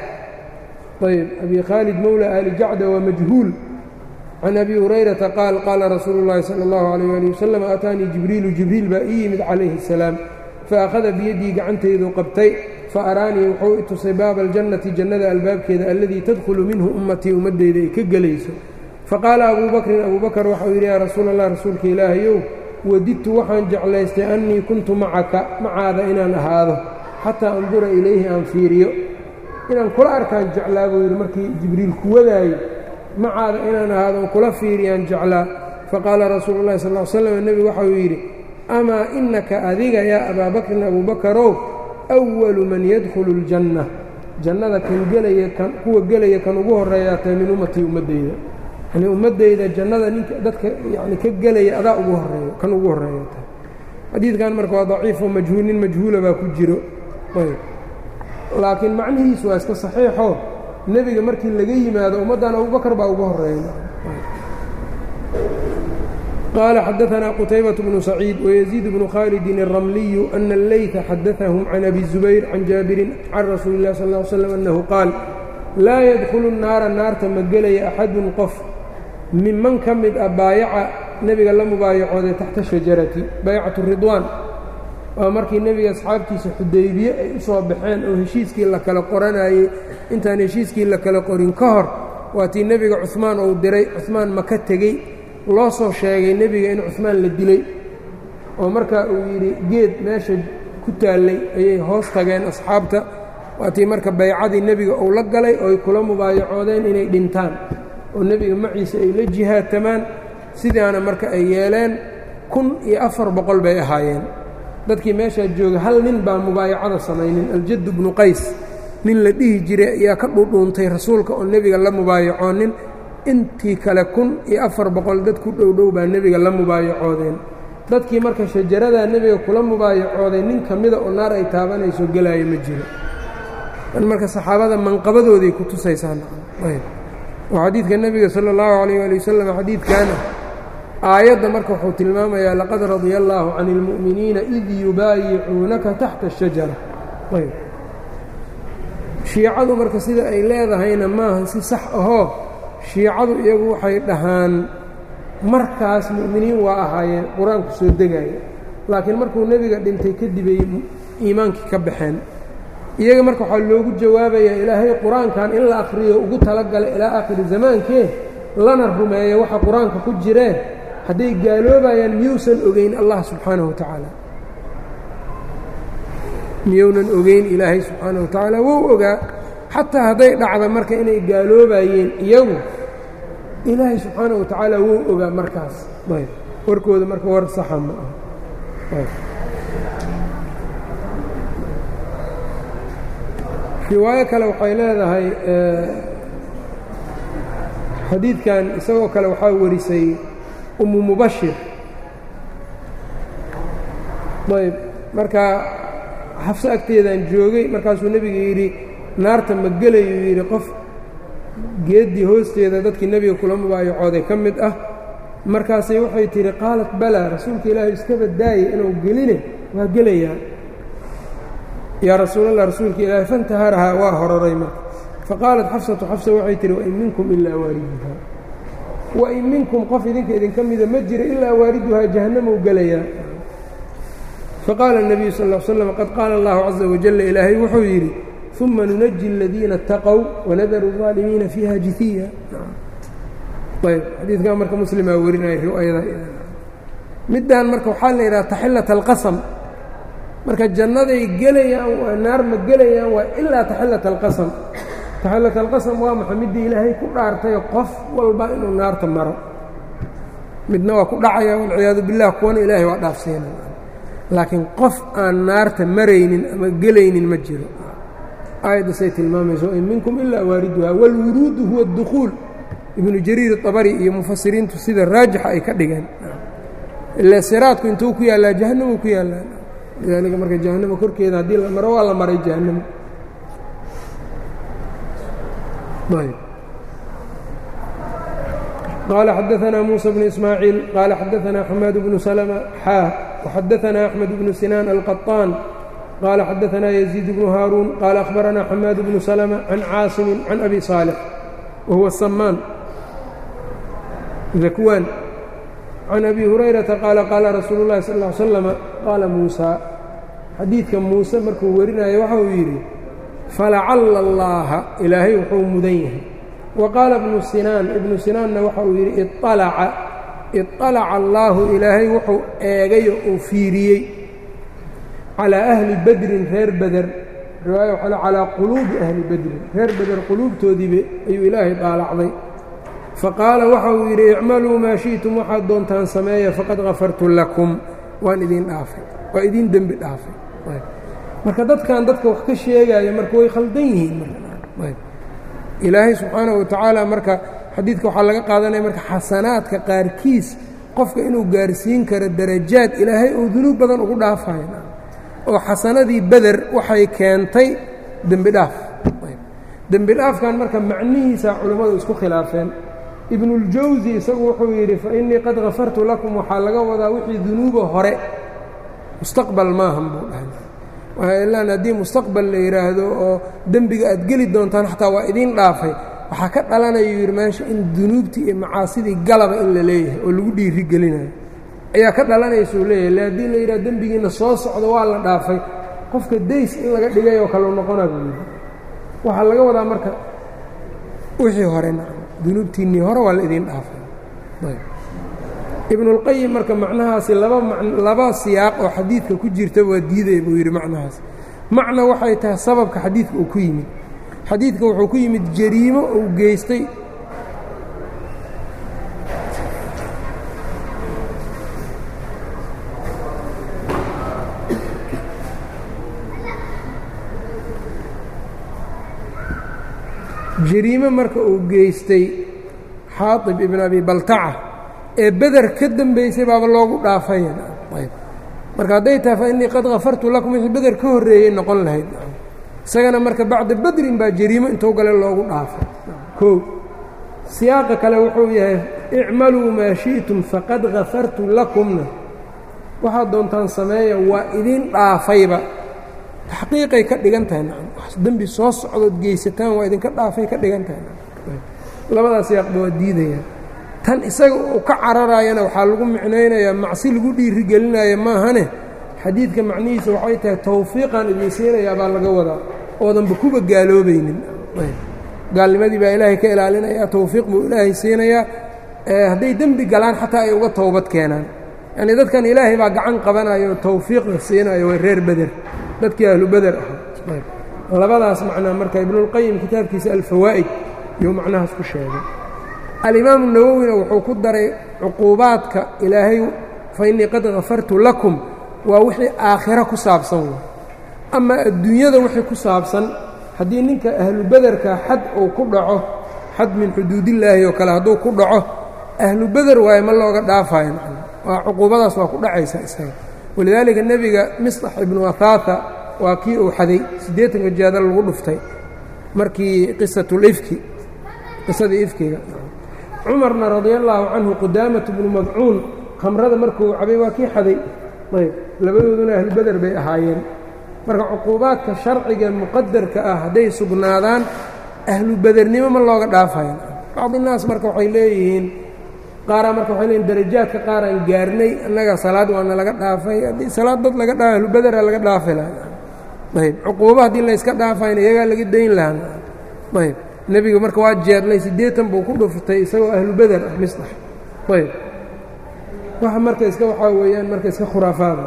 ayb abi khaalid mowla aali jacda waa majhuul can abi hurayrata qaal qaala rasuulu llaahi sala allahu alayh ali wasalam aataanii jibriilu jibriil baa ii yimid calayhi asalaam faakhada biyaddii gacantaydu qabtay fa araanii wuxuu i tusay baaba aljannati jannada albaabkeeda alladii tadkhulu minhu ummatii ummaddeyda ay ka gelayso faqaala abuu bakrin abuu bakar waxau yidhi yaa rasuula allah rasuulka ilaahayow wadidtu waxaan jeclaystay annii kuntu macaka macaada inaan ahaado xataa andura ilayhi aan fiiriyo inaan kula arkaan jeclaa buu yidhi markii jibriil ku wadaayo macaada inaan ahaado on kula fiiriyaan jeclaa faqaala rasuulu llahi sal l slam nebigu waxauu yidhi amaa innaka adiga yaa abaa bakrin abuu bakarow awalu man yadkhulu اljanna jannada kan gelaya kan kuwa gelaya kan ugu horreeyaa tahay min ummatii ummaddeyda yani ummaddeyda jannada ninka dadka yani ka gelaya adaa ugu horeeyo kan ugu horreeya tahay xadiidkan marka waa daciifo majhuul nin majhuula baa ku jiro ayb laakiin macnihiisu waa iska saxiixo nebiga markii laga yimaado ummaddan abubakar baa ugu horeeya qaala xadaanaa qutaybaة bnu saciid wayaziid bnu khaalidin الramliyu ana اleyta xadaثahum can abi الzubayr can jaabirin can rasuuli اlah sal ا slm annahu qaal laa yadkhulu الnaara naarta ma gelaya axadun qof minman ka mid ah baayaca nebiga la mubaayacooday taxta shajarati baycatu ridwaan waa markii nebiga asxaabtiisa xudaybiye ay u soo baxeen oo heshiiskii la kala qoranayey intaan heshiiskii la kala qorin ka hor waa tii nebiga cuhmaan uu diray cuhmaan maka tegey loo soo sheegay nebiga in cuhmaan la dilay oo markaa uu yidhi geed meesha ku taallay ayay hoos tageen asxaabta waa tii marka baycadii nebiga uu la galay ooy kula mubaayacoodeen inay dhintaan oo nebiga maciise ay la jihaatamaan sidaana marka ay yeeleen kun iyo afar boqol bay ahaayeen dadkii meeshaa jooga hal nin baa mubaayacada samaynin aljaddu bnu qays nin la dhihi jiray ayaa ka dhudhuuntay rasuulka oo nebiga la mubaayacoonin intii kale kun iyo afar boqol dad ku dhowdhow baa nebiga la mubaayacoodeen dadkii marka shajaradaa nebiga kula mubaayacooday nin ka mida oo naar ay taabanayso gelaayo ma jiro marka saxaabada manqabadooday ku tusaysaan oo xadiidka nebiga sala allahu calayh ali wasalam xadiidkaana aayadda marka wuxuu tilmaamayaa laqad radia allaahu can اlmu'miniina id yubaayicuunaka taxta الshajara ayb shiicadu marka sida ay leedahayna maaha si sax ahoo shiicadu iyagu waxay dhahaan markaas mu'miniin waa ahaayeen qur-aanku soo degaya laakiin markuu nebiga dhintay kadibay iimaankii ka baxeen iyaga marka waxaa loogu jawaabayaa ilaahay qur-aankan in la akhriyo ugu talagalay ilaa aakhiri zamaankee lana rumeeyo waxa qur-aanka ku jireen hadday gaaloobayaan miyuusan ogeyn allah subxaanaه wa tacaala miyuunan ogeyn ilaahay subxaanaه wa tacaala wou ogaa xataa hadday dhacda marka inay gaaloobayeen iyagu ilaahay subxaanaه wa tacaala wou ogaa markaas ayb warkooda marka war saxa ma ah riwaayo kale waxay leedahay xadiidkan isagoo kale waxaa warisay umu mubashir ayb marka xafso agteedaan joogay markaasuu nebiga yidhi naarta ma gelayuu yidhi qof geeddii hoosteeda dadkii nebiga kula mubaayacooday ka mid ah markaasay waxay tidhi qaalat balaa rasuulka ilaahay iska baddaayay inuu geline waa gelayaa yaa rasuulallah rasuulka ilaahay fantaharahaa waa hororay marka faqaalat xafsatu xafsa waxay tihi wain minkum ilaa waariduhaa wain minkum qof idinka idinka mida ma jira ilaa waariduhaa jahannamou gelayaa faqaala الnabiyu sal ا slam qad qaala اllahu caza wajala ilaahay wuxuu yidhi uma nunaji اladiina اtaqow wanadaru الظaalimiina fiiha jihiya ayb xadiidkan marka muslimaa warinaya riwaayada middan marka waxaa la yidhaha taxilat alqasam marka jannaday gelayaan waa naar ma gelayaan waa ilaa taxilat alqasam taxilat alqasam waa maxay middii ilaahay ku dhaartayo qof walba inuu naarta maro midna waa ku dhacaya walciyaadu billah kuwana ilaahay waa dhaafsiina laakiin qof aan naarta maraynin ama gelaynin ma jiro aayaddaasay tilmaamayso in minkum ilaa waariduhaa wاlwuruudu huwa اdukhuul ibnu jariir طabari iyo mufasiriintu sida raajixa ay ka dhigeen ila siraadku intuu ku yaallaa jahannamuu ku yaallaa lidaalika marka jahannama korkeeda haddii la maro waa la maray jahannama qaala xadaثna muسى bn ismaaciil qaala xadaثna xamaad bnu slma xaa وxadaثna أxmed bnu sinaan alqaطaan qaala xadaثna yزيid bnu haaruun qaala أkhbarana xamaad bnu slma can caasimi can abi صaalح wahuwa samaan dakwaan can abi hurayrata qaala qaala rasuulu اllahi sal ا ly slama qaala muusaa xadiidka muuse markuu warinayo waxa uu yidhi falacalla allaaha ilaahay wuxuu mudan yahay wa qaala ibnu sinaan ibnu sinaanna waxa uu yidhi ialaca iطalaca allaahu ilaahay wuxuu eegayo uu fiiriyey calaa ahli bedrin reer beder riwaaya waxaa calaa quluubi ahli bedrin reer beder quluubtoodiiba ayuu ilaahay daalacday faqaala waxa uu yidhi icmaluu maa shi'tum waxaad doontaan sameeya faqad kafartu lakum waan idiin dhaafay waa idiin dembi dhaafay marka dadkan dadka wax ka sheegaya marka way khaldan yihiin ilaahay subxaanahu watacaala marka xadiidka waxaa laga qaadanaya marka xasanaadka qaarkiis qofka inuu gaarsiin karo darajaad ilaahay uu dunuub badan ugu dhaafayo oo xasanadii beder waxay keentay dembi dhaaf dembi dhaafkan marka macnihiisa culimmadu isku khilaafeen ibnuاljawsi isagu wuxuu yidhi fainii qad kafartu lakum waxaa laga wadaa wixii dunuuba hore mustaqbal maahan buu dhahay ilaan haddii mustaqbal la yidhaahdo oo dembiga aad geli doontaan xataa waa idiin dhaafay waxaa ka dhalanayuu yidhi meesha in dunuubtii iyo macaasidii galaba in la leeyahay oo lagu dhiiri gelinayo ayaa ka dhalanaysuu leeyahay le haddii la yidhaha dembigiina soo socdo waa la dhaafay qofka days in laga dhigay oo kaleu noqona buu yidhi waxaa laga wadaa marka wixii hore dunuubtiinnii hore waa la idiin dhaafay ibnuاlqayim marka macnahaasi laba laba siyaaq oo xadiidka ku jirta waa diidaya buu yidhi macnahaas macna waxay tahay sababka xadiidka uu ku yimid xadiidka wuxuu ku yimid jariimo uu geystay jariimo marka uu geystay xaaطib ibn abi baltaca ee beder ka dembaysay baaba loogu dhaafaya marka hadday tahay fa innii qad kafartu lakum wixii beder ka horreeyey noqon lahayd isagana marka bacda bedrin baa jariimo intuu gale loogu dhaafay kow siyaaqa kale wuxuu yahay icmaluu maa shi'tum faqad kafartu lakumna waxaad doontaan sameeya waa idin dhaafayba taxqiiqay ka dhigan tahay dembi soo socdood geysataan waa idinka dhaafay ka dhigan tahay labadaas siyaaqba waa diidayaan tan isaga uu ka cararaayana waxaa lagu micnaynayaa macsi lagu dhiirigelinaya maahane xadiidka macnihiisa waxay tahay tawfiiqaan idin siinayaa baa laga wadaa oodanba kuba gaaloobaynin gaalnimadii baa ilaahay ka ilaalinaya tawfiiq buu ilaahay siinayaa hadday dembi galaan xataa ay uga towbad keenaan yacnii dadkan ilaahay baa gacan qabanayo tawfiiqda siinayo waa reer beder dadkii ahlu beder ahaa labadaas macnaa marka ibnuulqayim kitaabkiisa alfawaa'id iyuu macnahaas ku sheegay alimaamu nawowina wuxuu ku daray cuquubaadka ilaahay fa innii qad kafartu lakum waa wixii aakhiro ku saabsan wey ama adduunyada wixii ku saabsan haddii ninka ahlu bederka xad uu ku dhaco xad min xuduudillaahi oo kale hadduu ku dhaco ahlu beder waaye ma looga dhaafayo macna waa cuquubadaas waa ku dhacaysa isaga walidaalika nebiga misطax ibnu ahaata waa kii uu xaday siddeetanka jaadal lagu dhuftay markii qisatulifki qisadii ifkiga cumarna radia allaahu canhu qudaamatu bnu madcuun khamrada markuu cabay waa kii xaday ayb labadooduna ahlu beder bay ahaayeen marka cuquubaadka sharciga muqadarka ah hadday sugnaadaan ahlu bedernimo ma looga dhaafayo bacdinaas marka waxay leeyihiin qaaraa marka waxay leeyihin darajaadka qaaraan gaarnay annaga salaad waana laga dhaafay haddii salaad dad laga dhaafay ahlu bedera laga dhaafi lahaa ayb cuquuba haddii layska dhaafayna iyagaa laga dayn lahaa ayb nebiga marka waa jeedlay siddeetan buu ku dhuftay isagoo ahlu beder ah misdax ayb waxa marka iska waxaa weeyaan marka iska khuraafaada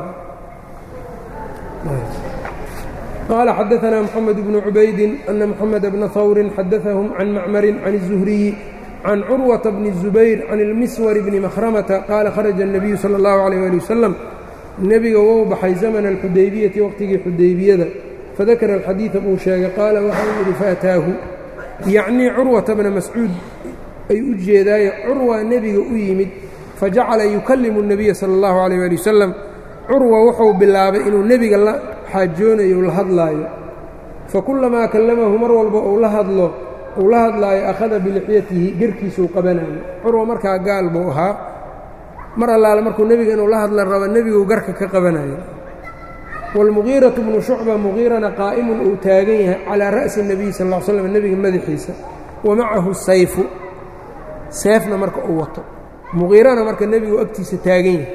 قال xdثna محمد بن عubaydi أن محمد بن hwr xadثهم عن mcmr عن الزهرiي عن cروة بن الزبير عن المسور بن مخرمة qال khرج النبي slى الله عليه لي وسلم nebiga wou baxay زمن الxudaybiyةi waqtigii xudaybiyada fadakra الxadيiثa buu sheegay qaala waxa uu yihi faأtaahu yacnii curwaةa bna mascuud ay u jeedaaye curwa nebiga u yimid fajacala yukalimu النabiya salى الlaه عليه لي وسلم curwa wuxuu bilaabay inuu nebiga la xaajoonayo la hadlaayo fakulamaa kallamahu mar walba uu la hadlo uu la hadlaayo akhada bilixyatihi gerkiisuu qabanayo curwa markaa gaal buu ahaa mar allaale markuu nebiga inuu la hadla rabo nebiguu garka ka qabanayo waalmugiiratu bnu shucba mugiirana qaa'imun uu taagan yahay calaa ra'si nebiy sal l slam nebiga madaxiisa wa macahu sayfu seefna marka uu wato mugiirana marka nebigu agtiisa taagan yahay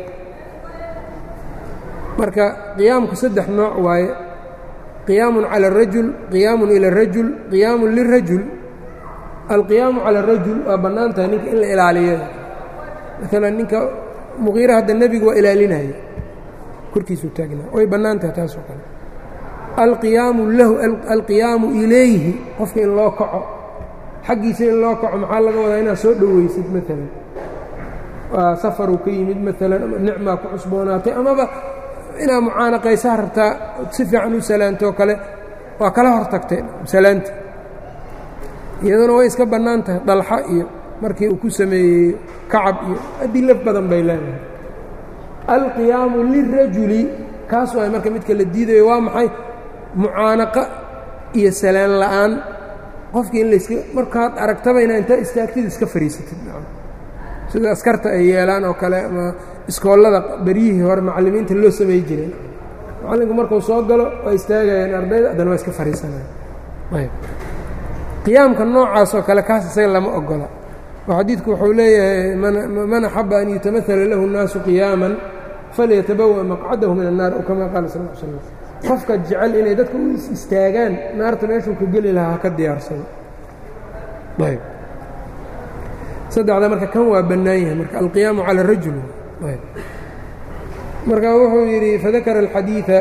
marka qiyaamku saddex nooc waaye qiyaamun cala arajul qiyaamun ila arajul qiyaamun lirajul alqiyaamu cala arajul waa bannaan tahay ninka in la ilaaliyo maalan ninka muqiira hadda nebigu waa ilaalinaya korkiisuu taagnaa way bannaan tahay taasoo kale alqiyaamu lahu alqiyaamu ilayhi qofka in loo kaco xaggiisa in loo kaco maxaa laga wadaa inaad soo dhoweysid maalan waa safaruu ka yimid maalan ama nicmaa ku cusboonaatay amaba inaad mucaanaqaysaa rabtaa si fiican u salaantoo kale waa kala hor tagtay salaanti iyaduna way iska bannaan tahay dalxa iyo markii uu ku sameeyey kacab iyo adilo badan bay leedahay alqiyaamu lirajuli kaas waay marka midka la diidayo waa maxay mucaanaqa iyo salaan la'aan qofkii in layska markaad aragtaba inaa intaa istaagtid iska fariisatid sida askarta ay yeelaan oo kale ama iskoollada beryihii hore macallimiinta loo samey jiray macallinku markuu soo galo waa istaagayaan ardayda haddana waa iska fariisanaya ayb qiyaamka noocaasoo kale kaas isaga lama ogola oo xadiidku wuxuu leeyahay man axaba an yutamahala lahu الnaasu qiyaaman falyatabawa maqcadahu min الnaar o kama qaala sal l slam qofka jecel inay dadka u is istaagaan naarta meeshuu ka geli lahaa ha ka diyaarsado ayb saddexda marka kan waa bannaan yahay marka alqiyaamu cala rajul marka wuxuu yidhi fadakara alxadiiثa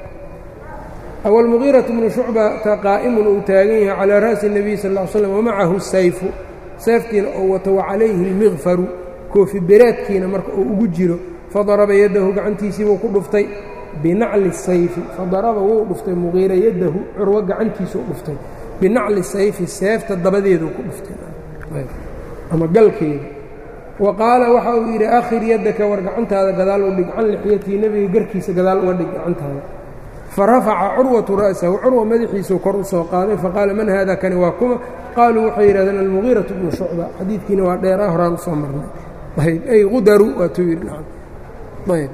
aw almugiiraةu bnu shucbata qaa'imun uu taagan yahay calىa ra'si الnabiy sal ا l slam wamacahu sayfu seeftiina oo wato wacalayhi اlmikfaru koofi bereedkiina marka uu ugu jiro fadaraba yadahu gacantiisiibuu ku dhuftay binacli sayfi fadaraba wuu dhuftay mugiira yadahu curwo gacantiisuu dhuftay binacli sayfi seefta dabadeeduu ku dhuftay ama galkeeda wa qaala waxa uu yidhi akhir yaddaka war gacantaada gadaal u dhig can lixyatii nebiga garkiisa gadaal uga dhig gacantaada fa rafaca curwatu ra'sahu curwa madaxiisuu kor u soo qaaday faqaala man haada kani waa kuma qaaluu waxay yidhahdeen almugiiratu bnu shucba xadiidkiina waa dheeraa horaan usoo marnay ayb ay qudaru waatuu yidhi nacam ayb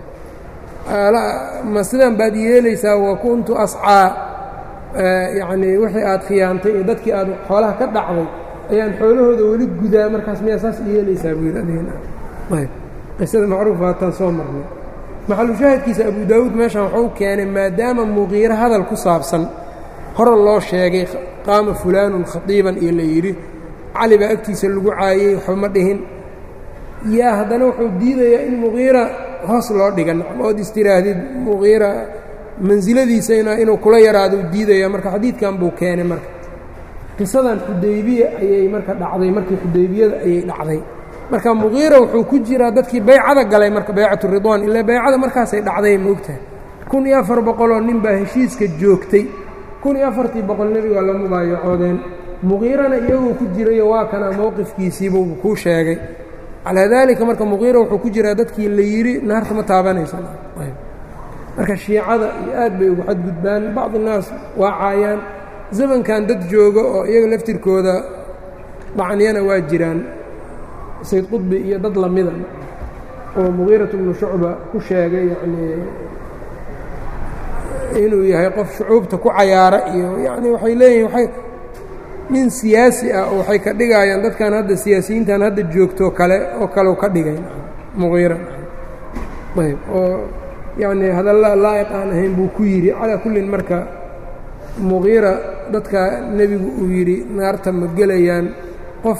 ma sidaan baad yeelaysaa wa kuntu ascaa yacnii wixii aad khiyaantay iyo dadkii aad xoolaha ka dhacday ayaan xoolahooda weli gudaa markaas miyaa saas yeelaysaa buu yidhi adigayb qisada macruuf waataan soo marnay maxalushaahidkiisa abu daawuud meeshan waxuu keenay maadaama muqiiro hadal ku saabsan hore loo sheegay qaama fulaanun khatiiban iyo la yidhi cali baa agtiisa lagu caayey waxba ma dhihin yaa haddana wuxuu diidayaa in muqiira hoos loo dhiga nacam ood istiraahdid muqiira mansiladiisana inuu kula yaraado diidaya marka xadiidkan buu keenay marka qisadan xudaybiya ayay marka dhacday markii xudaybiyada ayay dhacday marka muqiira wuxuu ku jiraa dadkii baycada galay marka baycatu ridwaan ilaa baycada markaasay dhacday moogtahay kun iyo afar boqoloo nin baa heshiiska joogtay kun iyo afartii boqol nebiga la mubaayacoodeen muqiirana iyaguu ku jirayo waa kana mowqifkiisiibuu kuu sheegay calaa daalika marka muqiira wuxuu ku jiraa dadkii la yidhi naarta ma taabanaysa marka shiicada iyo aad bay ugu xadgudbaan bacdi naas waa caayaan zamankan dad jooga oo iyaga laftirkooda dhacniyana waa jiraan sayd qudbi iyo dad lamida oo muqiiratu bnu shucba ku sheegay yacnii inuu yahay qof shucuubta ku cayaara iyo yacni waxay leeyihin waay nin siyaasi ah oo waxay ka dhigayaan dadkan hadda siyaasiyiintan hadda joogto kale oo kaleu ka dhigay muqiira ayb oo yacnii hadalla laa'iq aan ahayn buu ku yidhi calaa kullin marka muqiira dadka nebigu uu yidhi naarta ma gelayaan qof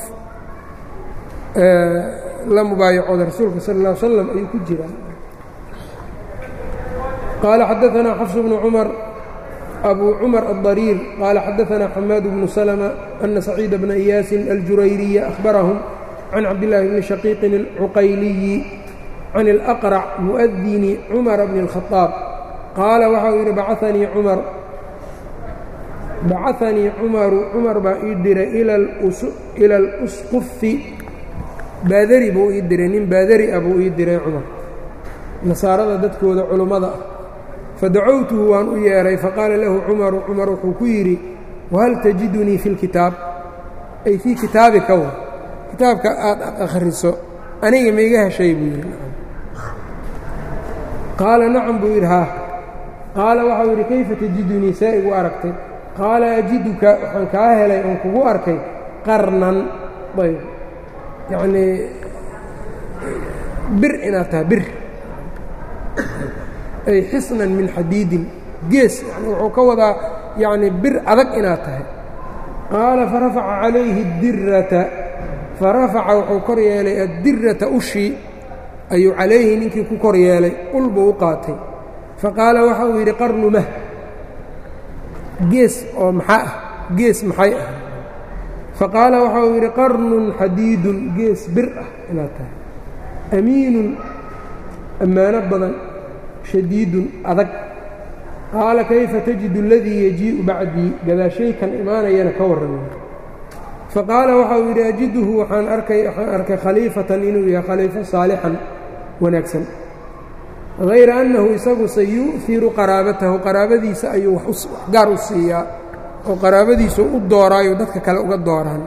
la mubaayacooda rasuulka sal اlla ly slam ayuu ku jiraa qaala xadaanaa xafs bnu cumar abu cumar الضرير qال xadaثna xmاad بن سلمة أن سacيid بن إyاaس الجurayري أخبرهم عن cabdاللahi بن شhقيq الcqayلي عن الأقرع مؤdن cمر بن الخطاaب qaala waxa uu yidhi bacaثanii cmaru cmar baa ii diray إlى الأsqfi baadari buu ii diray nin baadari ah buu ii diray cmar nasaarada dadkooda culummada ah fadacowtuhu waan u yeedhay faqaala lahu cumaru cumar wuxuu ku yidhi wahal tajidunii fi lkitaab ay fii kitaabika wa kitaabka aad akhriso aniga maiga heshay buu yidhi qaala nacam buu yidhi haa qaala waxau yidhi kayfa tajidunii see igu aragtay qaala ajiduka waxaan kaa helay oon kugu arkay qarnan ayb yacnii bir inaad tahay bir ay xisnan min xadiidin gees yani wuxuu ka wadaa yacni bir adag inaad tahay qaala farafaca calayhi اdirata farafaca wuxuu kor yeelay addirata ushii ayuu calayhi ninkii ku kor yeelay ul buu u qaatay faqaala waxa uu yidhi qarnu mah gees oo maxaa ah gees maxay ah faqaala waxa uu yidhi qarnun xadiidun gees bir ah inaad tahay amiinun ammaano badan shadiidun adag qaala kayfa tajidu aladii yajii'u bacdii gadaashaykan imaanayana ka warramay faqaala waxa uu yidhi ajiduhu waxaan arkay waxaan arkay khaliifatan inuu yahay khaliifo saalixan wanaagsan hayra annahu isagu sayu'hiru qaraabatahu qaraabadiisa ayuu wax gaar u siiyaa oo qaraabadiisu u dooraayo dadka kale uga dooraan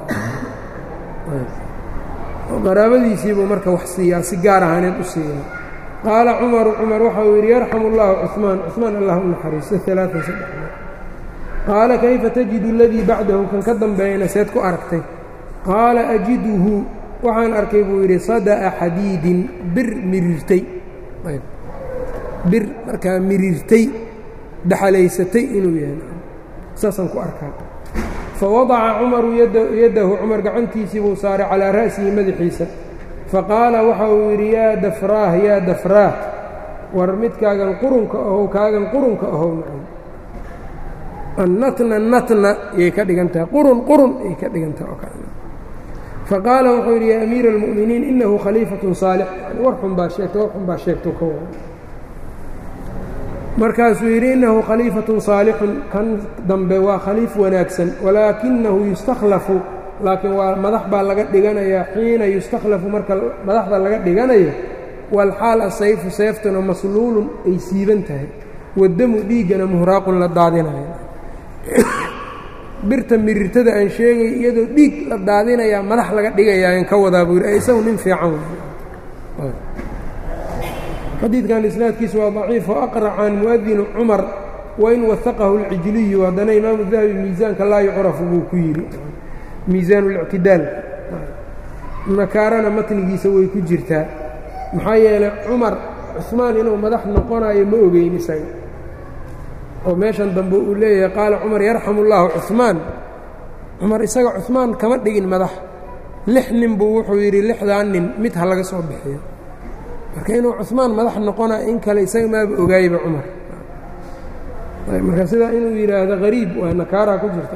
qaraabadiisiibuu marka wax siiyaa si gaar ahaaneed u siiyaa qaala cumaru cumar waxa uu yidhi yarxamu اllahu cuثmaan cuثmaan allah u naxariisto alaaan saddex qaala kayfa tajidu aladii bacdahu kan ka dambeeyana seed ku aragtay qaala ajiduhu waxaan arkay buu yidhi sada'a xadiidin bir miriirtay bir markaa miriirtay daxalaysatay inuu yahay saasaan ku arkaa fawadaca cumaru yaddahu cumar gacantiisii buu saaray calaa ra'sihi madaxiisa faqaala waxa uu yidhi yaa dafraah yaa dafraah war midkaagan qurunka ahow kaagan qurunka ahow nacam annatna natna yay ka dhigan tahay qurun qurun yay ka dhigan tahay oo kale faqaala wuxuu yidhi yaa amiira almu'miniin innahu khaliifatun saalix yani war xun baa sheegta war xun baa sheegto ka wada markaasuu yidhi innahu khaliifatun saalixun kan dambe waa khaliif wanaagsan walaakinahu yustakhlafu laakiin waa madax baa laga dhiganayaa xiina yustakhlafu marka madaxda laga dhiganayo walxaal asayfu seeftuna masluulun ay siiban tahay wadamu dhiiggana muhraaqun la daadinayo birta mirirtada aan sheegay iyadoo dhiig la daadinayaa madax laga dhigayaa ka wadaa buu yidhi isagu nin fiican xadiidkan isnaadkiisu waa daciif oo aqracan mu'adinu cumar wain wahaqahu اlcijliyu haddana imaamu dahabi miisaanka laa yucrafu buu ku yidhi miisaan اlictidaal nakaarana matnigiisa way ku jirtaa maxaa yeelay cumar cusmaan inuu madax noqonayo ma ogeyn isaga oo meeshan dambe uu leeyahay qaala cumar yarxamu اllaahu cuثmaan cumar isaga cuثmaan kama dhigin madax lix nin buu wuxuu yidhi lixdaa nin mid ha laga soo bixiyo marka inuu cuثmaan madax noqonayo in kale isaga maaba ogaayba cumar marka sidaa inuu yidhaahdo hariib waa nakaaraa ku jirta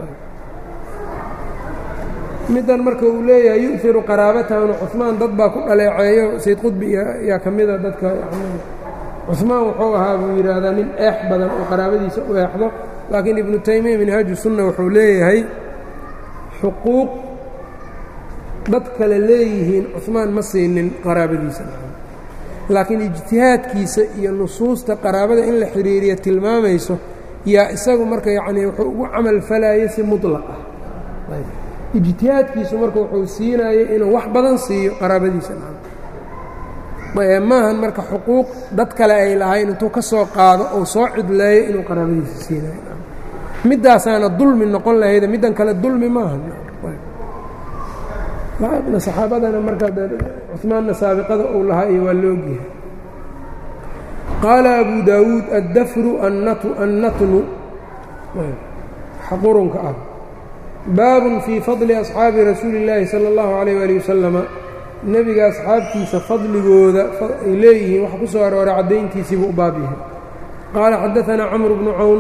middan marka uu leeyahay yu'iru qaraabatahuna cuثmaan dad baa ku dhaleeceeyo sayd qudbi yaa ka mida dadka cuثmaan wuxuu ahaa buu yidhaahdaa nin eex badan oo qaraabadiisa u eexdo laakiin ibnu taymiya minhaaju sunna wuxuu leeyahay xuquuq dad kale leeyihiin cuثmaan ma siinin qaraabadiisa laakiin ijtihaadkiisa iyo nusuusta qaraabada in la xidhiiriya tilmaamayso yaa isagu marka yacnii wuxuu ugu camal falaayo si muطlaq ah ijtihaadkiisu marka wuxuu siinayay inuu wax badan siiyo qaraabadiisa maahan marka xuquuq dad kale ay lahayn intuu ka soo qaado ou soo cidleeyo inuu qaraabadiisa siinayo middaasaana dulmi noqon lahayda middan kale dulmi maaha saxaabadana markaa cumaanna saabiqada uu lahaa iyo waa loogyahay qaala abu daawuud addafru annatnu qurunka ah baabun fii fadli asxaabi rasuuli اllaahi salى اllahu عalيyh wali wasalama nebiga asxaabtiisa fadligooda ay leeyihiin waxa ku soo arooray caddayntiisiibuu u baab yahay qaala xadaanaa camru bnu cawn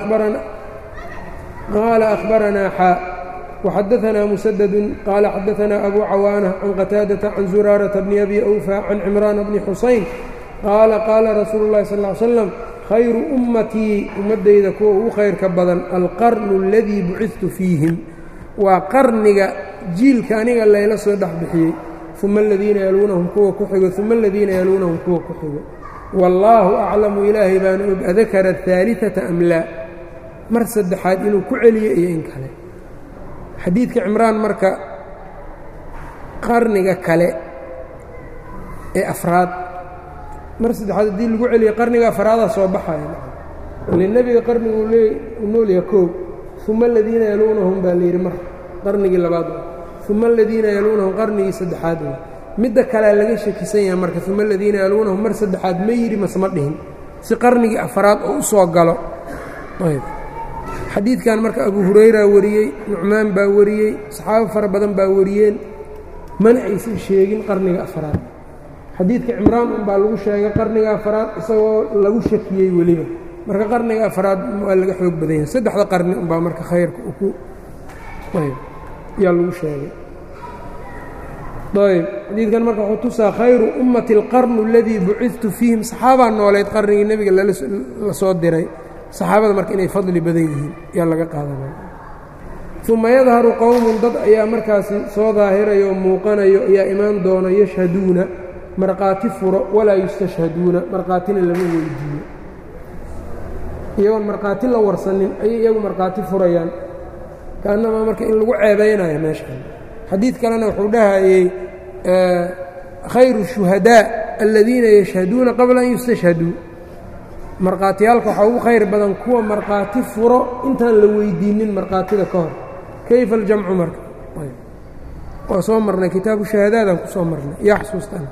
qaala akhbaranaa xaa waxadaanaa musadadun qaala xadaanaa abu cawaana can qataadata can zuraarata bni abi awfa can cimraana bni xusayn qaala qaala rasuulu اllahi sal ly slam khayru ummatii ummaddayda kuwa ugu khayrka badan alqarnu aladii bucidtu fiihim waa qarniga jiilka aniga layla soo dhex bixiyey uma aladiina yaluunahum kuwa ku xigo uma aladiina yaluunahum kuwa ku xigo wallaahu aclamu ilaahay baana og adakara ahaaliata am laa mar saddexaad inuu ku celiyo iyo in kale xadiidka cimraan marka qarniga kale ee afraad mar saddexaad haddii lagu celiyo qarniga afraadaa soo baxaya ile nebiga qarnigu u noolyaha koow uma aladiina yaluunahum baa layidhi mar qarnigii labaad uma aladiina yaluunahum qarnigii saddexaad midda kalea laga shakisan yahay marka uma aladiina yaluunahum mar saddexaad ma yidhi masma dhihin si qarnigii afraad oo u soo galo xadiidkan marka abu hurayra wariyey nucmaan baa wariyey saxaabo fara badan baa wariyeen mana aysan sheegin qarniga afraad xadiidka cimraan unbaa lagu sheegay qarniga afraad isagoo lagu shakiyey weliba marka qarniga afraad waa laga xoog badan yahay saddexda qarni unbaa marka khayrka ku yaa lagu sheegay ayb xadiidkan marka wuxuu tusaa khayru ummati alqarnu aladii bucidtu fiihim saxaabaa nooleyd qarnigii nebiga la soo diray saxaabada marka inay fadli badan yihiin yaa laga qaadanaya uma yadharu qowmun dad ayaa markaasi soo daahirayo oo muuqanayo ayaa imaan doono yashhaduuna markhaati furo walaa yustashhaduuna markhaatina lama weydiiyo iyagoon markhaati la warsanin ayay iyagu markhaati furayaan kaannamaa marka in lagu ceebaynayo meeshan xadiid kalena wuxuu dhahayey khayru shuhadaa aladiina yashhaduuna qabla an yustashhaduu markhaatiyaalka waxaa ugu khayr badan kuwa markhaati furo intaan la weydiinin markhaatida ka hor kayfa aljamcu marka waa soo marnay kitaabu shahaadaadaan ku soo marnay yaa xusuustaan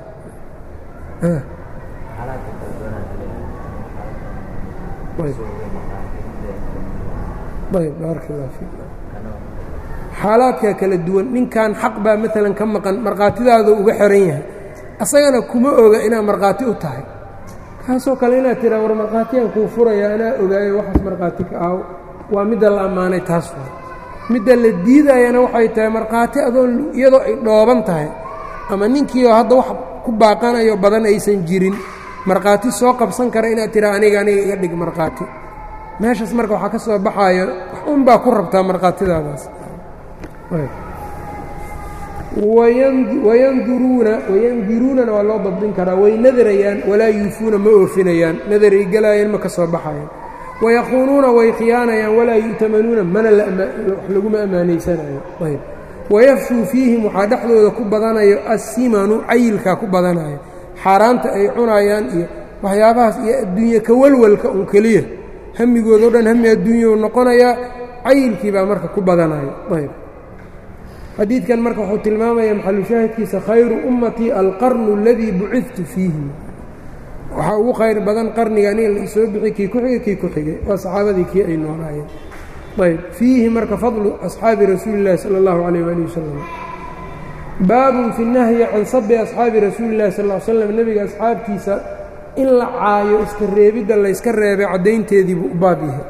ayb baarak allah fiik xaalaadka kala duwan ninkan xaq baa maalan ka maqan markhaatidaadu uga xiran yahay asagana kuma oga inaad markhaati u tahay kaasoo kale inaad tiraa war markhaatiyaan kuu furaya anaa ogaayo waxaas markhaati ka aaw waa midda la ammaanay taas waa midda la diidayana waxay tahay markhaati adoon iyadoo ay dhooban tahay ama ninkiioo hadda wax ku baaqanayo badan aysan jirin markhaati soo qabsan kara inaad tiraa aniga aniga iga dhig markhaati meeshaas marka waxaa ka soo baxaayo wax un baa ku rabtaa markhaatidaadaas wayanduruuna wayandiruunana waa loo dabdin karaa way nadarayaan walaa yuufuuna ma oofinayaan nadaray gelaayaan ma ka soo baxayaan wayaquunuuna way khiyaanayaan walaa yu'tamanuuna mana wax laguma ammaanaysanayo ayb wayafshuu fiihim waxaa dhexdooda ku badanayo assimanu cayilkaa ku badanayo xaaraanta ay cunayaan iyo waxyaabahaas iyo adduunye ka walwalka un keliya hamigoodao dhan hami adduunyau noqonayaa cayilkii baa marka ku badanayo ayb xadiidkan marka wuxuu tilmaamaya maxalushaahidkiisa khayru ummatii alqarnu aladii bucidtu fiihim waxaa ugu khayr badan qarniga aniga la isoo bixi kii ku xigay kii ku xigay waa saxaabadii kii ay noolaayeen ayb fiihi marka fadlu asxaabi rasuuli اllahi salى اllahu alayh wali wasalam baabun fi nahyi can sabi asxaabi rasuuli اllahi sal l slam nebiga asxaabtiisa in la caayo iska reebidda layska reebay caddaynteediibuu u baab yahay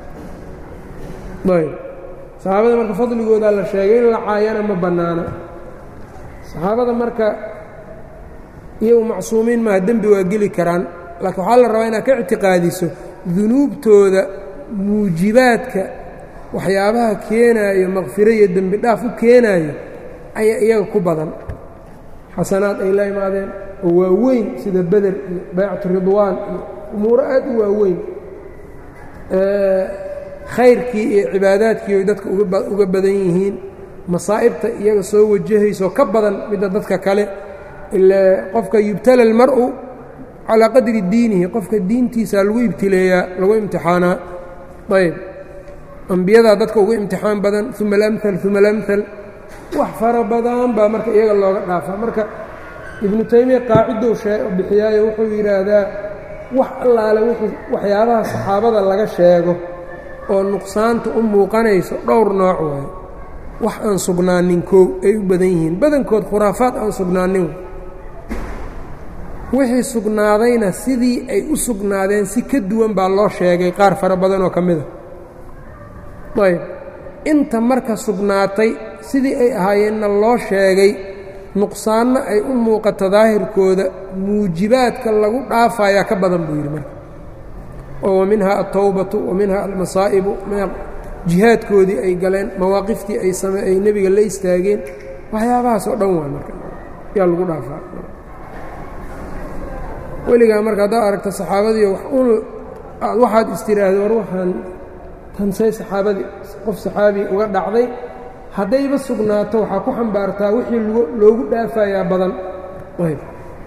ayb saxaabada marka fadligoodaa la sheegay in la caayana ma bannaana saxaabada marka iyagu macsuumiin maaha dembi waa geli karaan laakiin waxaa la rabaa inaad ka ictiqaadiso dunuubtooda muujibaadka waxyaabaha keenaayo maqfiro iyo dembi dhaaf u keenaayo ayaa iyaga ku badan xasanaad ay la imaadeen oo waaweyn sida beder iyo baycatu ridwaan iyo umuuro aad u waaweyn khayrkii iyo cibaadaadkii oy dadka uga badan yihiin masaa'ibta iyaga soo wajahaysoo ka badan midda dadka kale ile qofka yubtala almar'u calaa qadri diinihi qofka diintiisa lagu ibtileeyaa lagu imtixaanaa ayb ambiyadaa dadka ugu imtixaan badan uma alamhal uma alamhal wax fara badan baa marka iyaga looga dhaafaa marka ibnu taymiya qaacidou bixiyaayo wuxuu yidhaahdaa wax allaale waxyaabaha saxaabada laga sheego oo nuqsaanta u muuqanayso dhowr nooc waayo wax aan sugnaanin koow ay u badan yihiin badankood khuraafaad aan sugnaanin wixii sugnaadayna sidii ay u sugnaadeen si ka duwan baa loo sheegay qaar fara badan oo ka mid a ayb inta marka sugnaatay sidii ay ahaayeenna loo sheegay nuqsaanna ay u muuqato daahirkooda muujibaadka lagu dhaafayaa ka badan buu yidhi marka oo wa minhaa altawbatu wa minhaa almasaa'ibu jihaadkoodii ay galeen mawaaqiftii ay same ay nebiga la istaageen waxyaabahaas oo dhan waa marka yaa lagu dhaafaa weligaa marka haddaad aragta saxaabadiiyo wax un waxaad istiraahdo war waxaan tansay saxaabadii qof saxaabiya uga dhacday haddayba sugnaato waxaa ku xambaartaa wixii loogu dhaafayaa badan ayb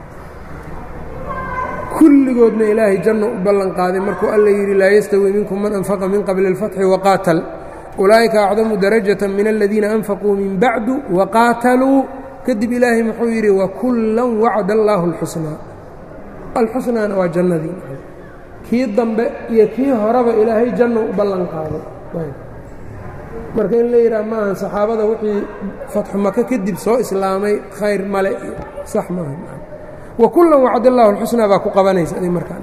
kulligoodna ilaahay janno u ballan qaaday markuu alla yidhi laa yastawi minkum man anfaqa min qabli اlfatxi waqaatal ulaa'ika acdamu darajata min aladiina anfaquu min bacdu waqaataluu kadib ilaahay muxuu yidhi wakullan wacda allaahu اlxusnaa alxusnaana waa jannadii kii dambe iyo kii horeba ilaahay janno u ballan qaaday marka in la yidhaha maahan saxaabada wixii fatxu maka kadib soo islaamay khayr male iyo sax maaha wa kullan wacd allahu alxusnaa baa ku qabanaysa adig markaa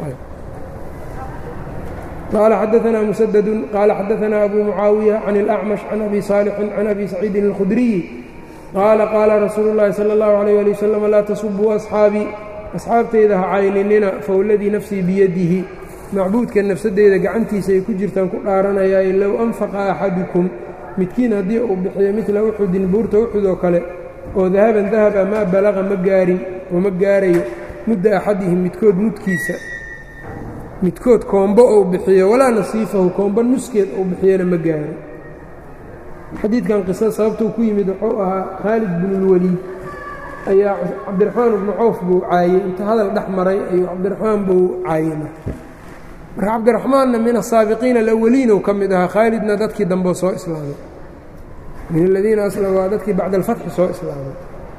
qaala xadaanaa musadadun qaala xadaanaa abu mucaawiya can اlأcmash can abi saalixin can abi saciidin اlkhudriyi qaala qaala rasuulu اllahi salى اllahu عalيyه ali wasalam laa tasubuu asxaabii asxaabtayda ha cayninina fowladii nafsii biyadihi macbuudka nafsadeyda gacantiisa ay ku jirtaan ku dhaaranayaaye low anfaqa axadukum midkiin haddii uu bixiyo midla uxudin buurta uxud oo kale oo dahaban dahaba maa balaqa ma gaarin oo ma gaarayo mudda axadihim midkood mudkiisa midkood koombo ou bixiyo walaa nasiifahu koombo nuskeed ou bixiyona ma gaaro xadiidkan qisada sababtuu ku yimid wuxuu ahaa khaalid binulwaliid ayaa cabdiraxmaan ibnu cawf buu caayey inta hadal dhex maray ayuu cabdiraxmaan buu caayey marka marka cabdiraxmaanna min asaabiqiina alawaliinow ka mid ahaa khaalidna dadkii dambeo soo islaamay min aladiina aslam waa dadkii bacda alfatxi soo islaamay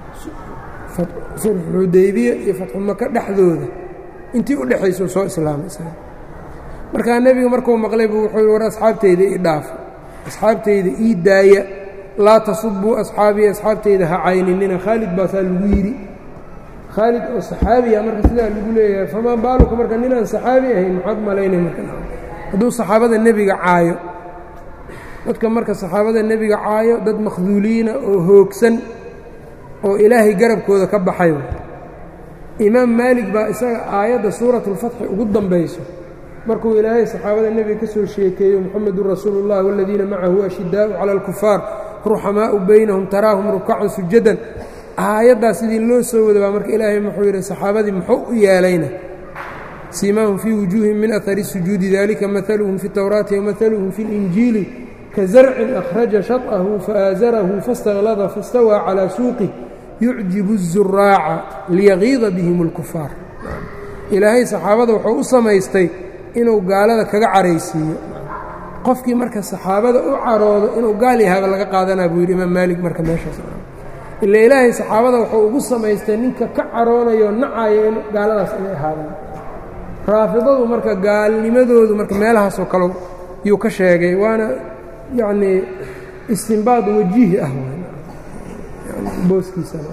sulxudaybiya iyo fatxu maka dhexdooda intii u dhexaysuu soo islaamay markaa nebiga markuu maqlay buu wuxuu war asxaabteyda ii dhaafa asxaabteyda ii daaya laa tasubuu asxaabii asxaabteyda ha cayninina khaalid baasaa lagu yidhi khaalid oo saxaabiya marka sidaa lagu leeyahay famaa baaluka marka ninaan saxaabi ahayn maxaad malaynay marka hadduu saxaabada nebiga caayo dadka marka saxaabada nebiga caayo dad makhduuliina oo hoogsan oo ilaahay garabkooda ka baxay imaam maalig baa isaga aayadda suuratulfatxi ugu dambayso markuu ilaahay saxaabada nebiga ka soo sheekeeyo muxamedun rasuulu اllah waladiina macahu ashidaau cala alkufaar ruxamaau baynahum taraahum rukacan sujadan aayaddaas sidii loo soo wada baa marka ilaahay muxuu yidhi saxaabadii muxuu u yeelayna siimaahum fii wujuuhim min ahari sujuudi dalika maaluhum fi towraati wamahaluhum fi اlinjiili kazarcin akhraja shaطahu faaasarahu faاstaklada faاstawaa calىa suuqih yucjibu الzuraaca liyagiida bihim اlkufaar ilaahay saxaabada wuxuu u samaystay inuu gaalada kaga caraysiiyo qofkii marka saxaabada u caroodo inuu gaal yahaaba laga qaadanaa buu yidhi imaam maalig marka meeshaas ila ilaahay saxaabada wuxuu ugu samaystay ninka ka caroonayo nacaya in gaaladaas inay ahaadaan raafidadu marka gaalnimadoodu marka meelahaasoo kale yuu ka sheegay waana yacnii istimbaad wajihi ah booskiisana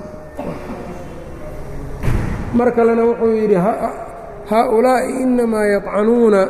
mar kalena wuxuu yidhi haaulaa'i inamaa yadcanuuna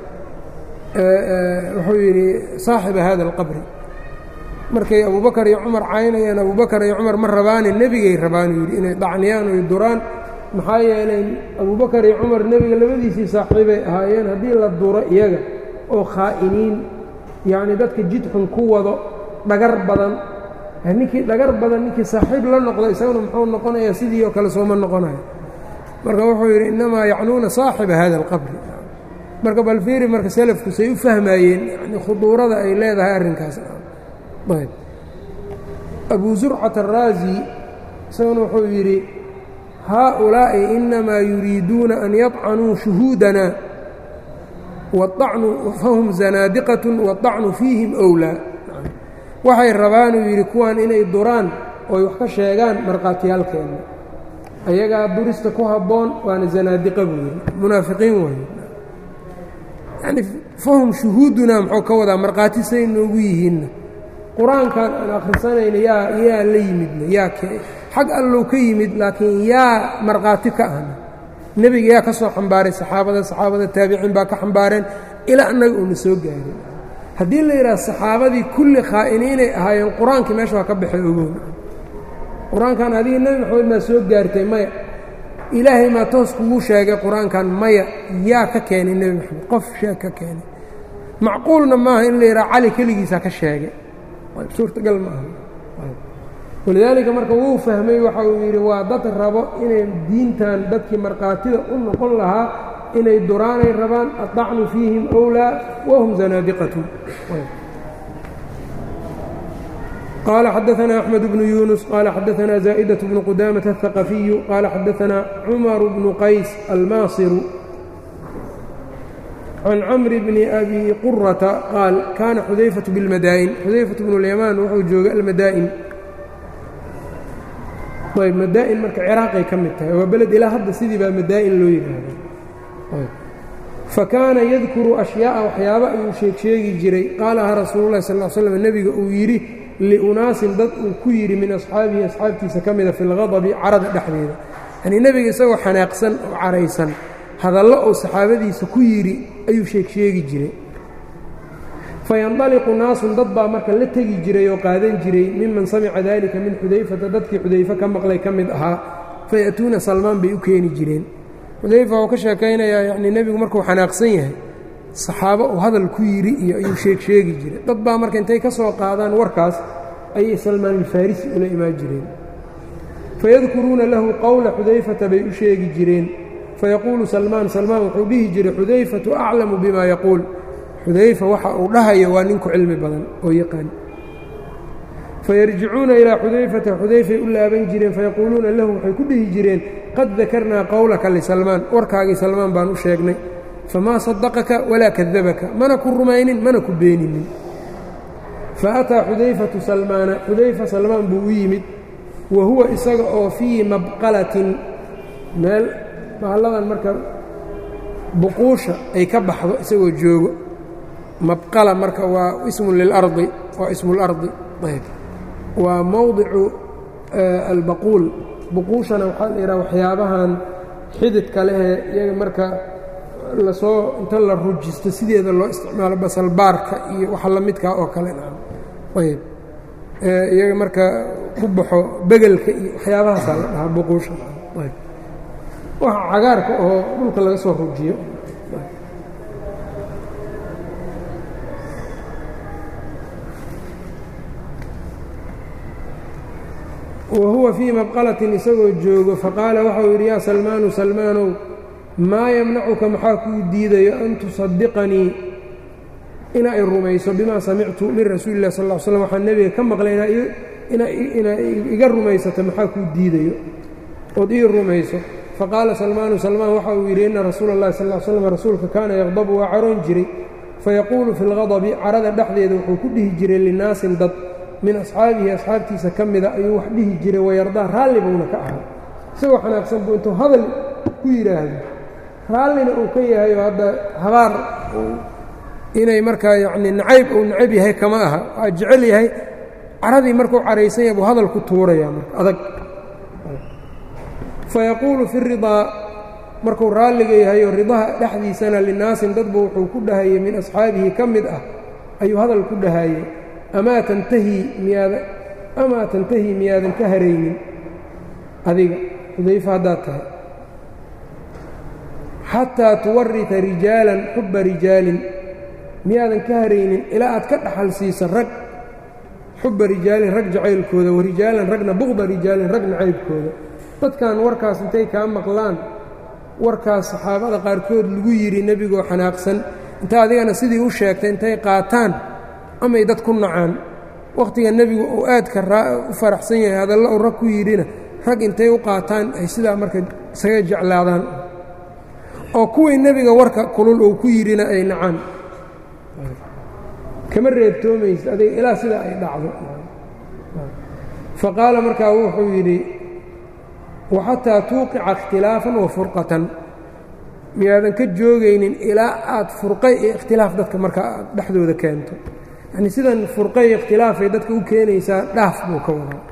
wuxuu yidhi saaxiba hada alqabri markay abubakar iyo cumar caynayaan abubakar iyo cumar ma rabaane nebigay rabaan uu yidhi inay dhacniyaan oy duraan maxaa yeelay abubakar iyo cumar nebiga labadiisii saaxiibay ahaayeen haddii la duro iyaga oo khaa'iniin yacnii dadka jidxun ku wado dhagar badan ninkii dhagar badan ninkii saaxiib la noqdo isaguna muxuu noqonayaa sidii oo kale sooma noqonayo marka wuxuu yidhi innamaa yacnuuna saaxiba hada alqabri marka balfiiri marka selafku say u fahmayeen yani khuduurada ay leedahay arrinkaas ayb abu zurcat araazi isaguna wuxuu yidhi haaulaa'i inamaa yuriiduuna an yadcanuu shuhuudana fahum zanaadiqatun waطacnu fiihim owlaa waxay rabaanuu yidhi kuwan inay duraan oy wax ka sheegaan markhaatiyaalkeenna ayagaa durista ku habboon waana zanaadiqa buu yidhi munaafiqiin waaye yani fahum shuhuudunaa muxuu ka wadaa markhaati say noogu yihiinna qur-aankan aan akhrisanayna yaa yaa la yimidna yaa xag allow ka yimid laakiin yaa markhaati ka ahna nebiga yaa ka soo xambaaray saxaabada saxaabada taabiciin baa ka xambaareen ilaa annaga uuna soo gaarin haddii la yidhaha saxaabadii kulli khaa'iniinay ahaayeen qur-aankii meesha waa ka baxay ogoon qur-aankan adiga nebi maxamed maa soo gaartay maya ilaahay maa toos kugu sheegay qur-aankan maya yaa ka keenay nebi maxamed qof sheeg ka keenay macquulna maaha in la yidhaha cali keligiisaa ka sheegay suurtagal ma aha walidaalika marka wuu fahmay waxa uu yidhi waa dad rabo inay diintan dadkii markhaatida u noqon lahaa inay duraanay rabaan aطacnu fiihim أwlaa wahum zanaadiqatun qال xadaثna أحmed بن yuنس qال xadaثna زائدة بن qudاmaة الثaqفiyu qال xadaثna cmر بن qays almaasiru can cmr bn أbi qurةa qaal kana xudayfaة bاlmadaa'in xudayfaة bn اليmaan wuxuu joogay almadaa'in ayb madaa'in marka ciraaqay ka mid tahay waa beled ilaa hadda sidii baa madaa'in loo yidhaahda fakaana yadkuru ashyaaءa waxyaaba ayuu sheeg sheegi jiray qaalaha rasuulu lahi sal l slm nebiga uu yidhi liunaasin dad uu ku yidhi min asxaabihi asxaabtiisa ka mida fi lgadabi carada dhexdeeda yanii nebiga isagoo xanaaqsan oo caraysan hadallo uu saxaabadiisa ku yidhi ayuu sheeg sheegi jiray fayandaliqu naasun dad baa marka la tegi jiray oo qaadan jiray miman samica dalika min xudayfata dadkii xudayfe ka maqlay ka mid ahaa faya'tuuna salmaan bay u keeni jireen xudayfa wuxuu ka sheekaynayaa yacnii nebigu markuu xanaaqsan yahay saxaabo uu hadal ku yidhi iyo ayuu sheeg sheegi jiray dad baa marka intay ka soo qaadaan warkaas ayay salmaan alfarisi ula imaan jireen fayadkuruuna lahu qowla xudayfata bay u sheegi jireen fayaquulu salmaan salmaan wuxuu dhihi jiray xudayfatu aclamu bima yaquul xudayfa waxa uu dhahayo waa ninku cilmi badan oo yaqaan fayarjicuuna ilaa xudayfata xudayfay u laaban jireen fayaquuluuna lahu waxay ku dhihi jireen qad dakarnaa qowlaka lisalmaan warkaagii salmaan baan u sheegnay famaa sadaqaka walaa kadabaka mana ku rumaynin mana ku beeninin faataa xudayfatu salmaana xudayfa salmaan buu u yimid wa huwa isaga oo fii mabqalatin meel bahalladan marka buquusha ay ka baxdo isagoo joogo mabqala marka waa ismun lilardi waa ismu lardi ayb waa mowdicu albaquul buquushana waxaa la yidhaha waxyaabahan xididka lehee iyaga marka lasoo inta la rujisto sideeda loo isticmaalo basalbaarka iyo waxa la midkaa oo kale ayb iyaga marka ku baxo begelka iyo waxyaabahaasaa la dhahaa buquusha ayb waxa cagaarka oo dhulka laga soo rujiyo wa huwa fii mabqalatin isagoo joogo faqaala waxau yidhi yaa salmaanu salmaanow maa yamnacuka maxaa kuu diidayo an tusadiqanii ina i rumayso bimaa samictu min rasuuli illahi sal ll ly slam waxaan nebiga ka maqlay inaa iga rumaysato maxaa kuu diidayo ood ii rumayso faqaala salmaanu salmaan waxa uu yidhi inna rasuula اllahi sal ll slam rasuulka kaana yaqdabu waa caroon jiray fayaquulu fi lgadabi carada dhexdeeda wuxuu ku dhihi jiray linaasin dad min asxaabihi asxaabtiisa ka mida ayuu wax dhihi jiray wayardaa raalli buuna ka ahaa isagoo xanaaqsan buu intuu hadal ku yidhaahdo raallina uu ka yahay oo hadda habaar inay markaa yacnii nacayb uu nacayb yahay kama aha waa jecel yahay caradii markuu caraysan yahay buu hadal ku tuurayaa marka adag fayaquulu fi ridaa markuu raalliga yahay oo ridaha dhexdiisana linaasin dadba wuxuu ku dhahayey min asxaabihi ka mid ah ayuu hadal ku dhahayey amaa tantahii miyaada amaa tantahii miyaadan ka haraynin adiga xudayfa haddaad tahay xataa tuwarita rijaalan xubba rijaalin miyaadan ka haraynin ilaa aad ka dhaxal siisa rag xubba rijaalin rag jacaylkooda wa rijaalan ragna buqda rijaalin rag nacaybkooda dadkan warkaas intay kaa maqlaan warkaas saxaabada qaarkood lagu yidhi nebigoo xanaaqsan inta adigana sidii u sheegtay intay qaataan amay dad ku nacaan wakhtiga nebigu uu aadka u faraxsan yahay hadalla uu rag ku yidhina rag intay u qaataan ay sidaa marka isaga jeclaadaan oo kuwii nebiga warka kulul uu ku yidhina ay nacaan kama reebtoomaysa adiga ilaa sidaa ay dhacdo faqaala markaa wuxuu yidhi waxataa tuuqica ikhtilaafan wa furqatan miyaadan ka joogaynin ilaa aad furqay iyo ikhtilaaf dadka markaa aad dhexdooda keento yacnii sidan furqay iyo ikhtilaafay dadka u keenaysaa dhaaf buu ka wadaa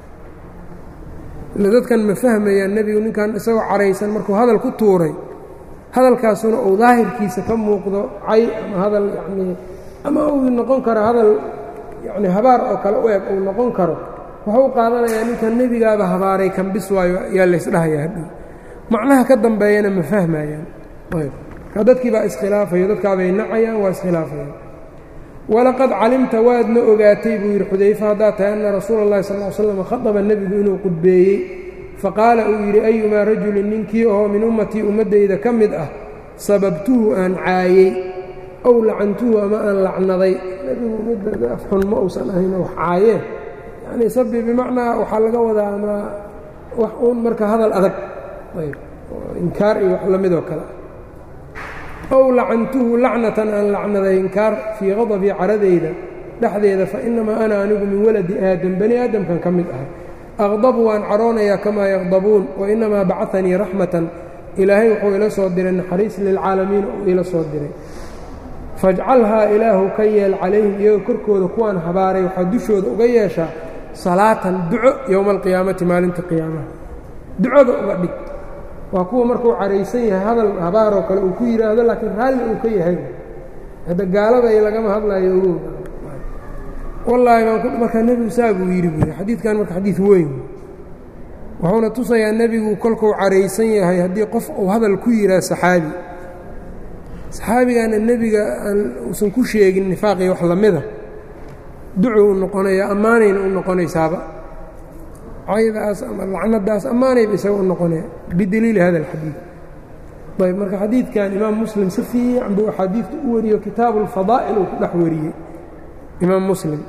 ile dadkan ma fahmayaan nebigu ninkan isagoo caraysan markuu hadal ku tuuray hadalkaasuna uu daahirkiisa ka muuqdo cay ama hadal yacnii ama uu noqon karo hadal yacni habaar oo kale u eg uu noqon karo wuxuu u qaadanayaa ninkan nebigaaba habaaray kan bis waayo yaa laysdhahayaa hadhow macnaha ka dambeeyana ma fahmayaan ayb marka dadkii baa iskhilaafayo dadkaabay nacayaan waa iskhilaafayaan walaqad calimta waadna ogaatay buu yidhi xudayfa haddaad tahay anna rasuula اllahi sal ly slam khaطaba nebigu inuu qudbeeyey faqaala uu yidhi ayumaa rajulin ninkii oo min ummatii ummaddayda ka mid ah sababtuhu aan caayey ow lacantuhu ama aan lacnaday nebigu mid afxun ma uusan ahayn wax caayeen yacnii sabi bimacnaa waxaa laga wadaa ama wax uun marka hadal adag ayb inkaar iyo wax la midoo kale ow lacantuhu lacnatan aan lacnaday inkaar fii qadabii caradayda dhexdeeda fa innamaa ana anigu min waladi aadam bani aadamkan ka mid ahay aqdabu waan caroonayaa kamaa yaqdabuun wa innamaa bacanii raxmatan ilaahay wuxuu ila soo diray naxariis lilcaalamiin uu ila soo diray fajcalhaa ilaahu ka yeel calayhim iyaga korkooda kuwaan habaaray waxaa dushooda uga yeeshaa salaatan duco yowma alqiyaamati maalinta qiyaamaha ducoda uga dhig waa kuwa markuu caraysan yahay hadal habaaroo kale uu ku yidhaahdo laakiin raalli uu ka yahay hadda gaaladay lagama hadlayo ogow wallaahi baan markaa nebigu saa buu yidhi buu yidhi xadiidkan marka xadiid weyn wuxuuna tusayaa nebigu kolkuu caraysan yahay haddii qof uu hadal ku yidhaha saxaabi saxaabigaana nebiga aan uusan ku sheegin nifaaqii wax lamida ducu u noqonaya ammaanayna u noqonaysaaba caydaas ama lacnadaas ammaanayba isaga u noqonaya bidaliili hada alxadiid ayb marka xadiidkan imaam muslim si fiican buu axaadiidta u wariyo kitaabu alfadaa'il uu ku dhex wariyey imaam muslim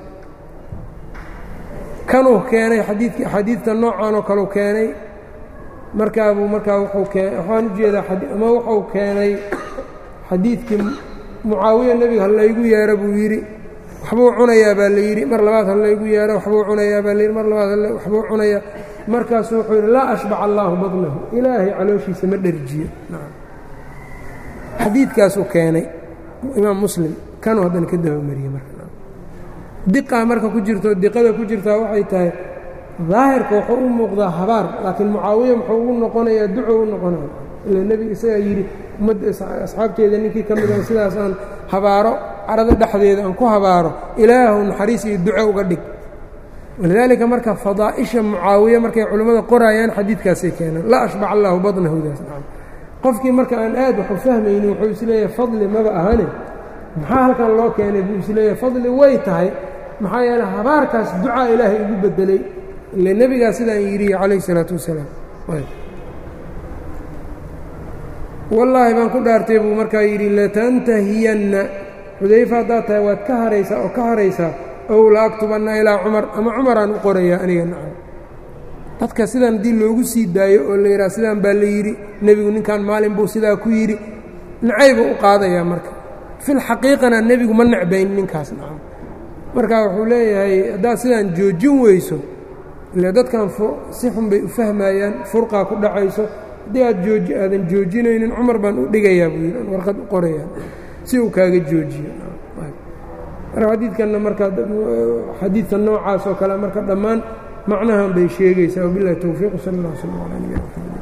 kanuu keenay xadiidkii axaadiidta noocan oo kaleu keenay markaabuu markaa wuxuu keen waxaan u jeedaa ama wuxuu keenay xadiidkii mucaawiya nebiga ha laygu yeero buu yidhi waxbuu cunayaa baa la yidhi mar labaad ha laygu yeero waxbuu cunayaa baa layidhi mar labaad waxbuu cunayaa markaasuu wuxuu yidhi laa ashbac allaahu badnahu ilaahay calooshiisa ma dherjiyo xadiidkaasuu keenay imaam muslim kanuu haddana ka dabamariyey marka diqaa marka ku jirto diqada ku jirtaa waxay tahay daahirka wuxuu u muuqdaa habaar laakiin mucaawiya muxuu ugu noqonayaa duco u noqonaya ila nebiga isagaa yidhi ummadda asxaabteeda ninkii ka mida sidaasaan habaaro carada dhexdeeda aan ku habaaro ilaahu naxariis iyo duco uga dhig walidaalika marka fadaa'isha mucaawiye markay culimmada qoraayaan xadiidkaasay keenaan la ashbac allaahu badnahudaas qofkii marka aan aad waxu fahmaynin wuxuu isleeyahay fadli maba ahane maxaa halkan loo keenay buu isleeyahay fadli way tahay maxaa yeele habaarkaas ducaa ilaahay ugu bedelay ile nebigaa sidaan yidhi calayh isalaatu wasalaam wallaahi baan ku dhaartay buu markaa yidhi latantahiyanna xudayfa haddaad tahay waad ka haraysaa oo ka haraysaa ow la aktubanna ilaa cumar ama cumaraan u qorayaa aniga nacam dadka sidan haddii loogu sii daayo oo la yidhaha sidaan baa la yidhi nebigu ninkan maalin buu sidaa ku yidhi nacaybuu u qaadayaa marka filxaqiiqana nebigu ma necbayn ninkaas nacam marka wuxuu leeyahay haddaad sidaan joojin weyso ile dadkan si xun bay u fahmayaan furqaa ku dhacayso haddii aad jooji aadan joojinaynin cumar baan u dhigayaa buu yidhi warqad u qorayaa si uu kaaga joojiyo marka xadiidkanna marka xadiidka noocaas oo kale marka dhammaan macnahan bay sheegaysaa wabilahi towfiiq sal اllah slm ala nabina mxamed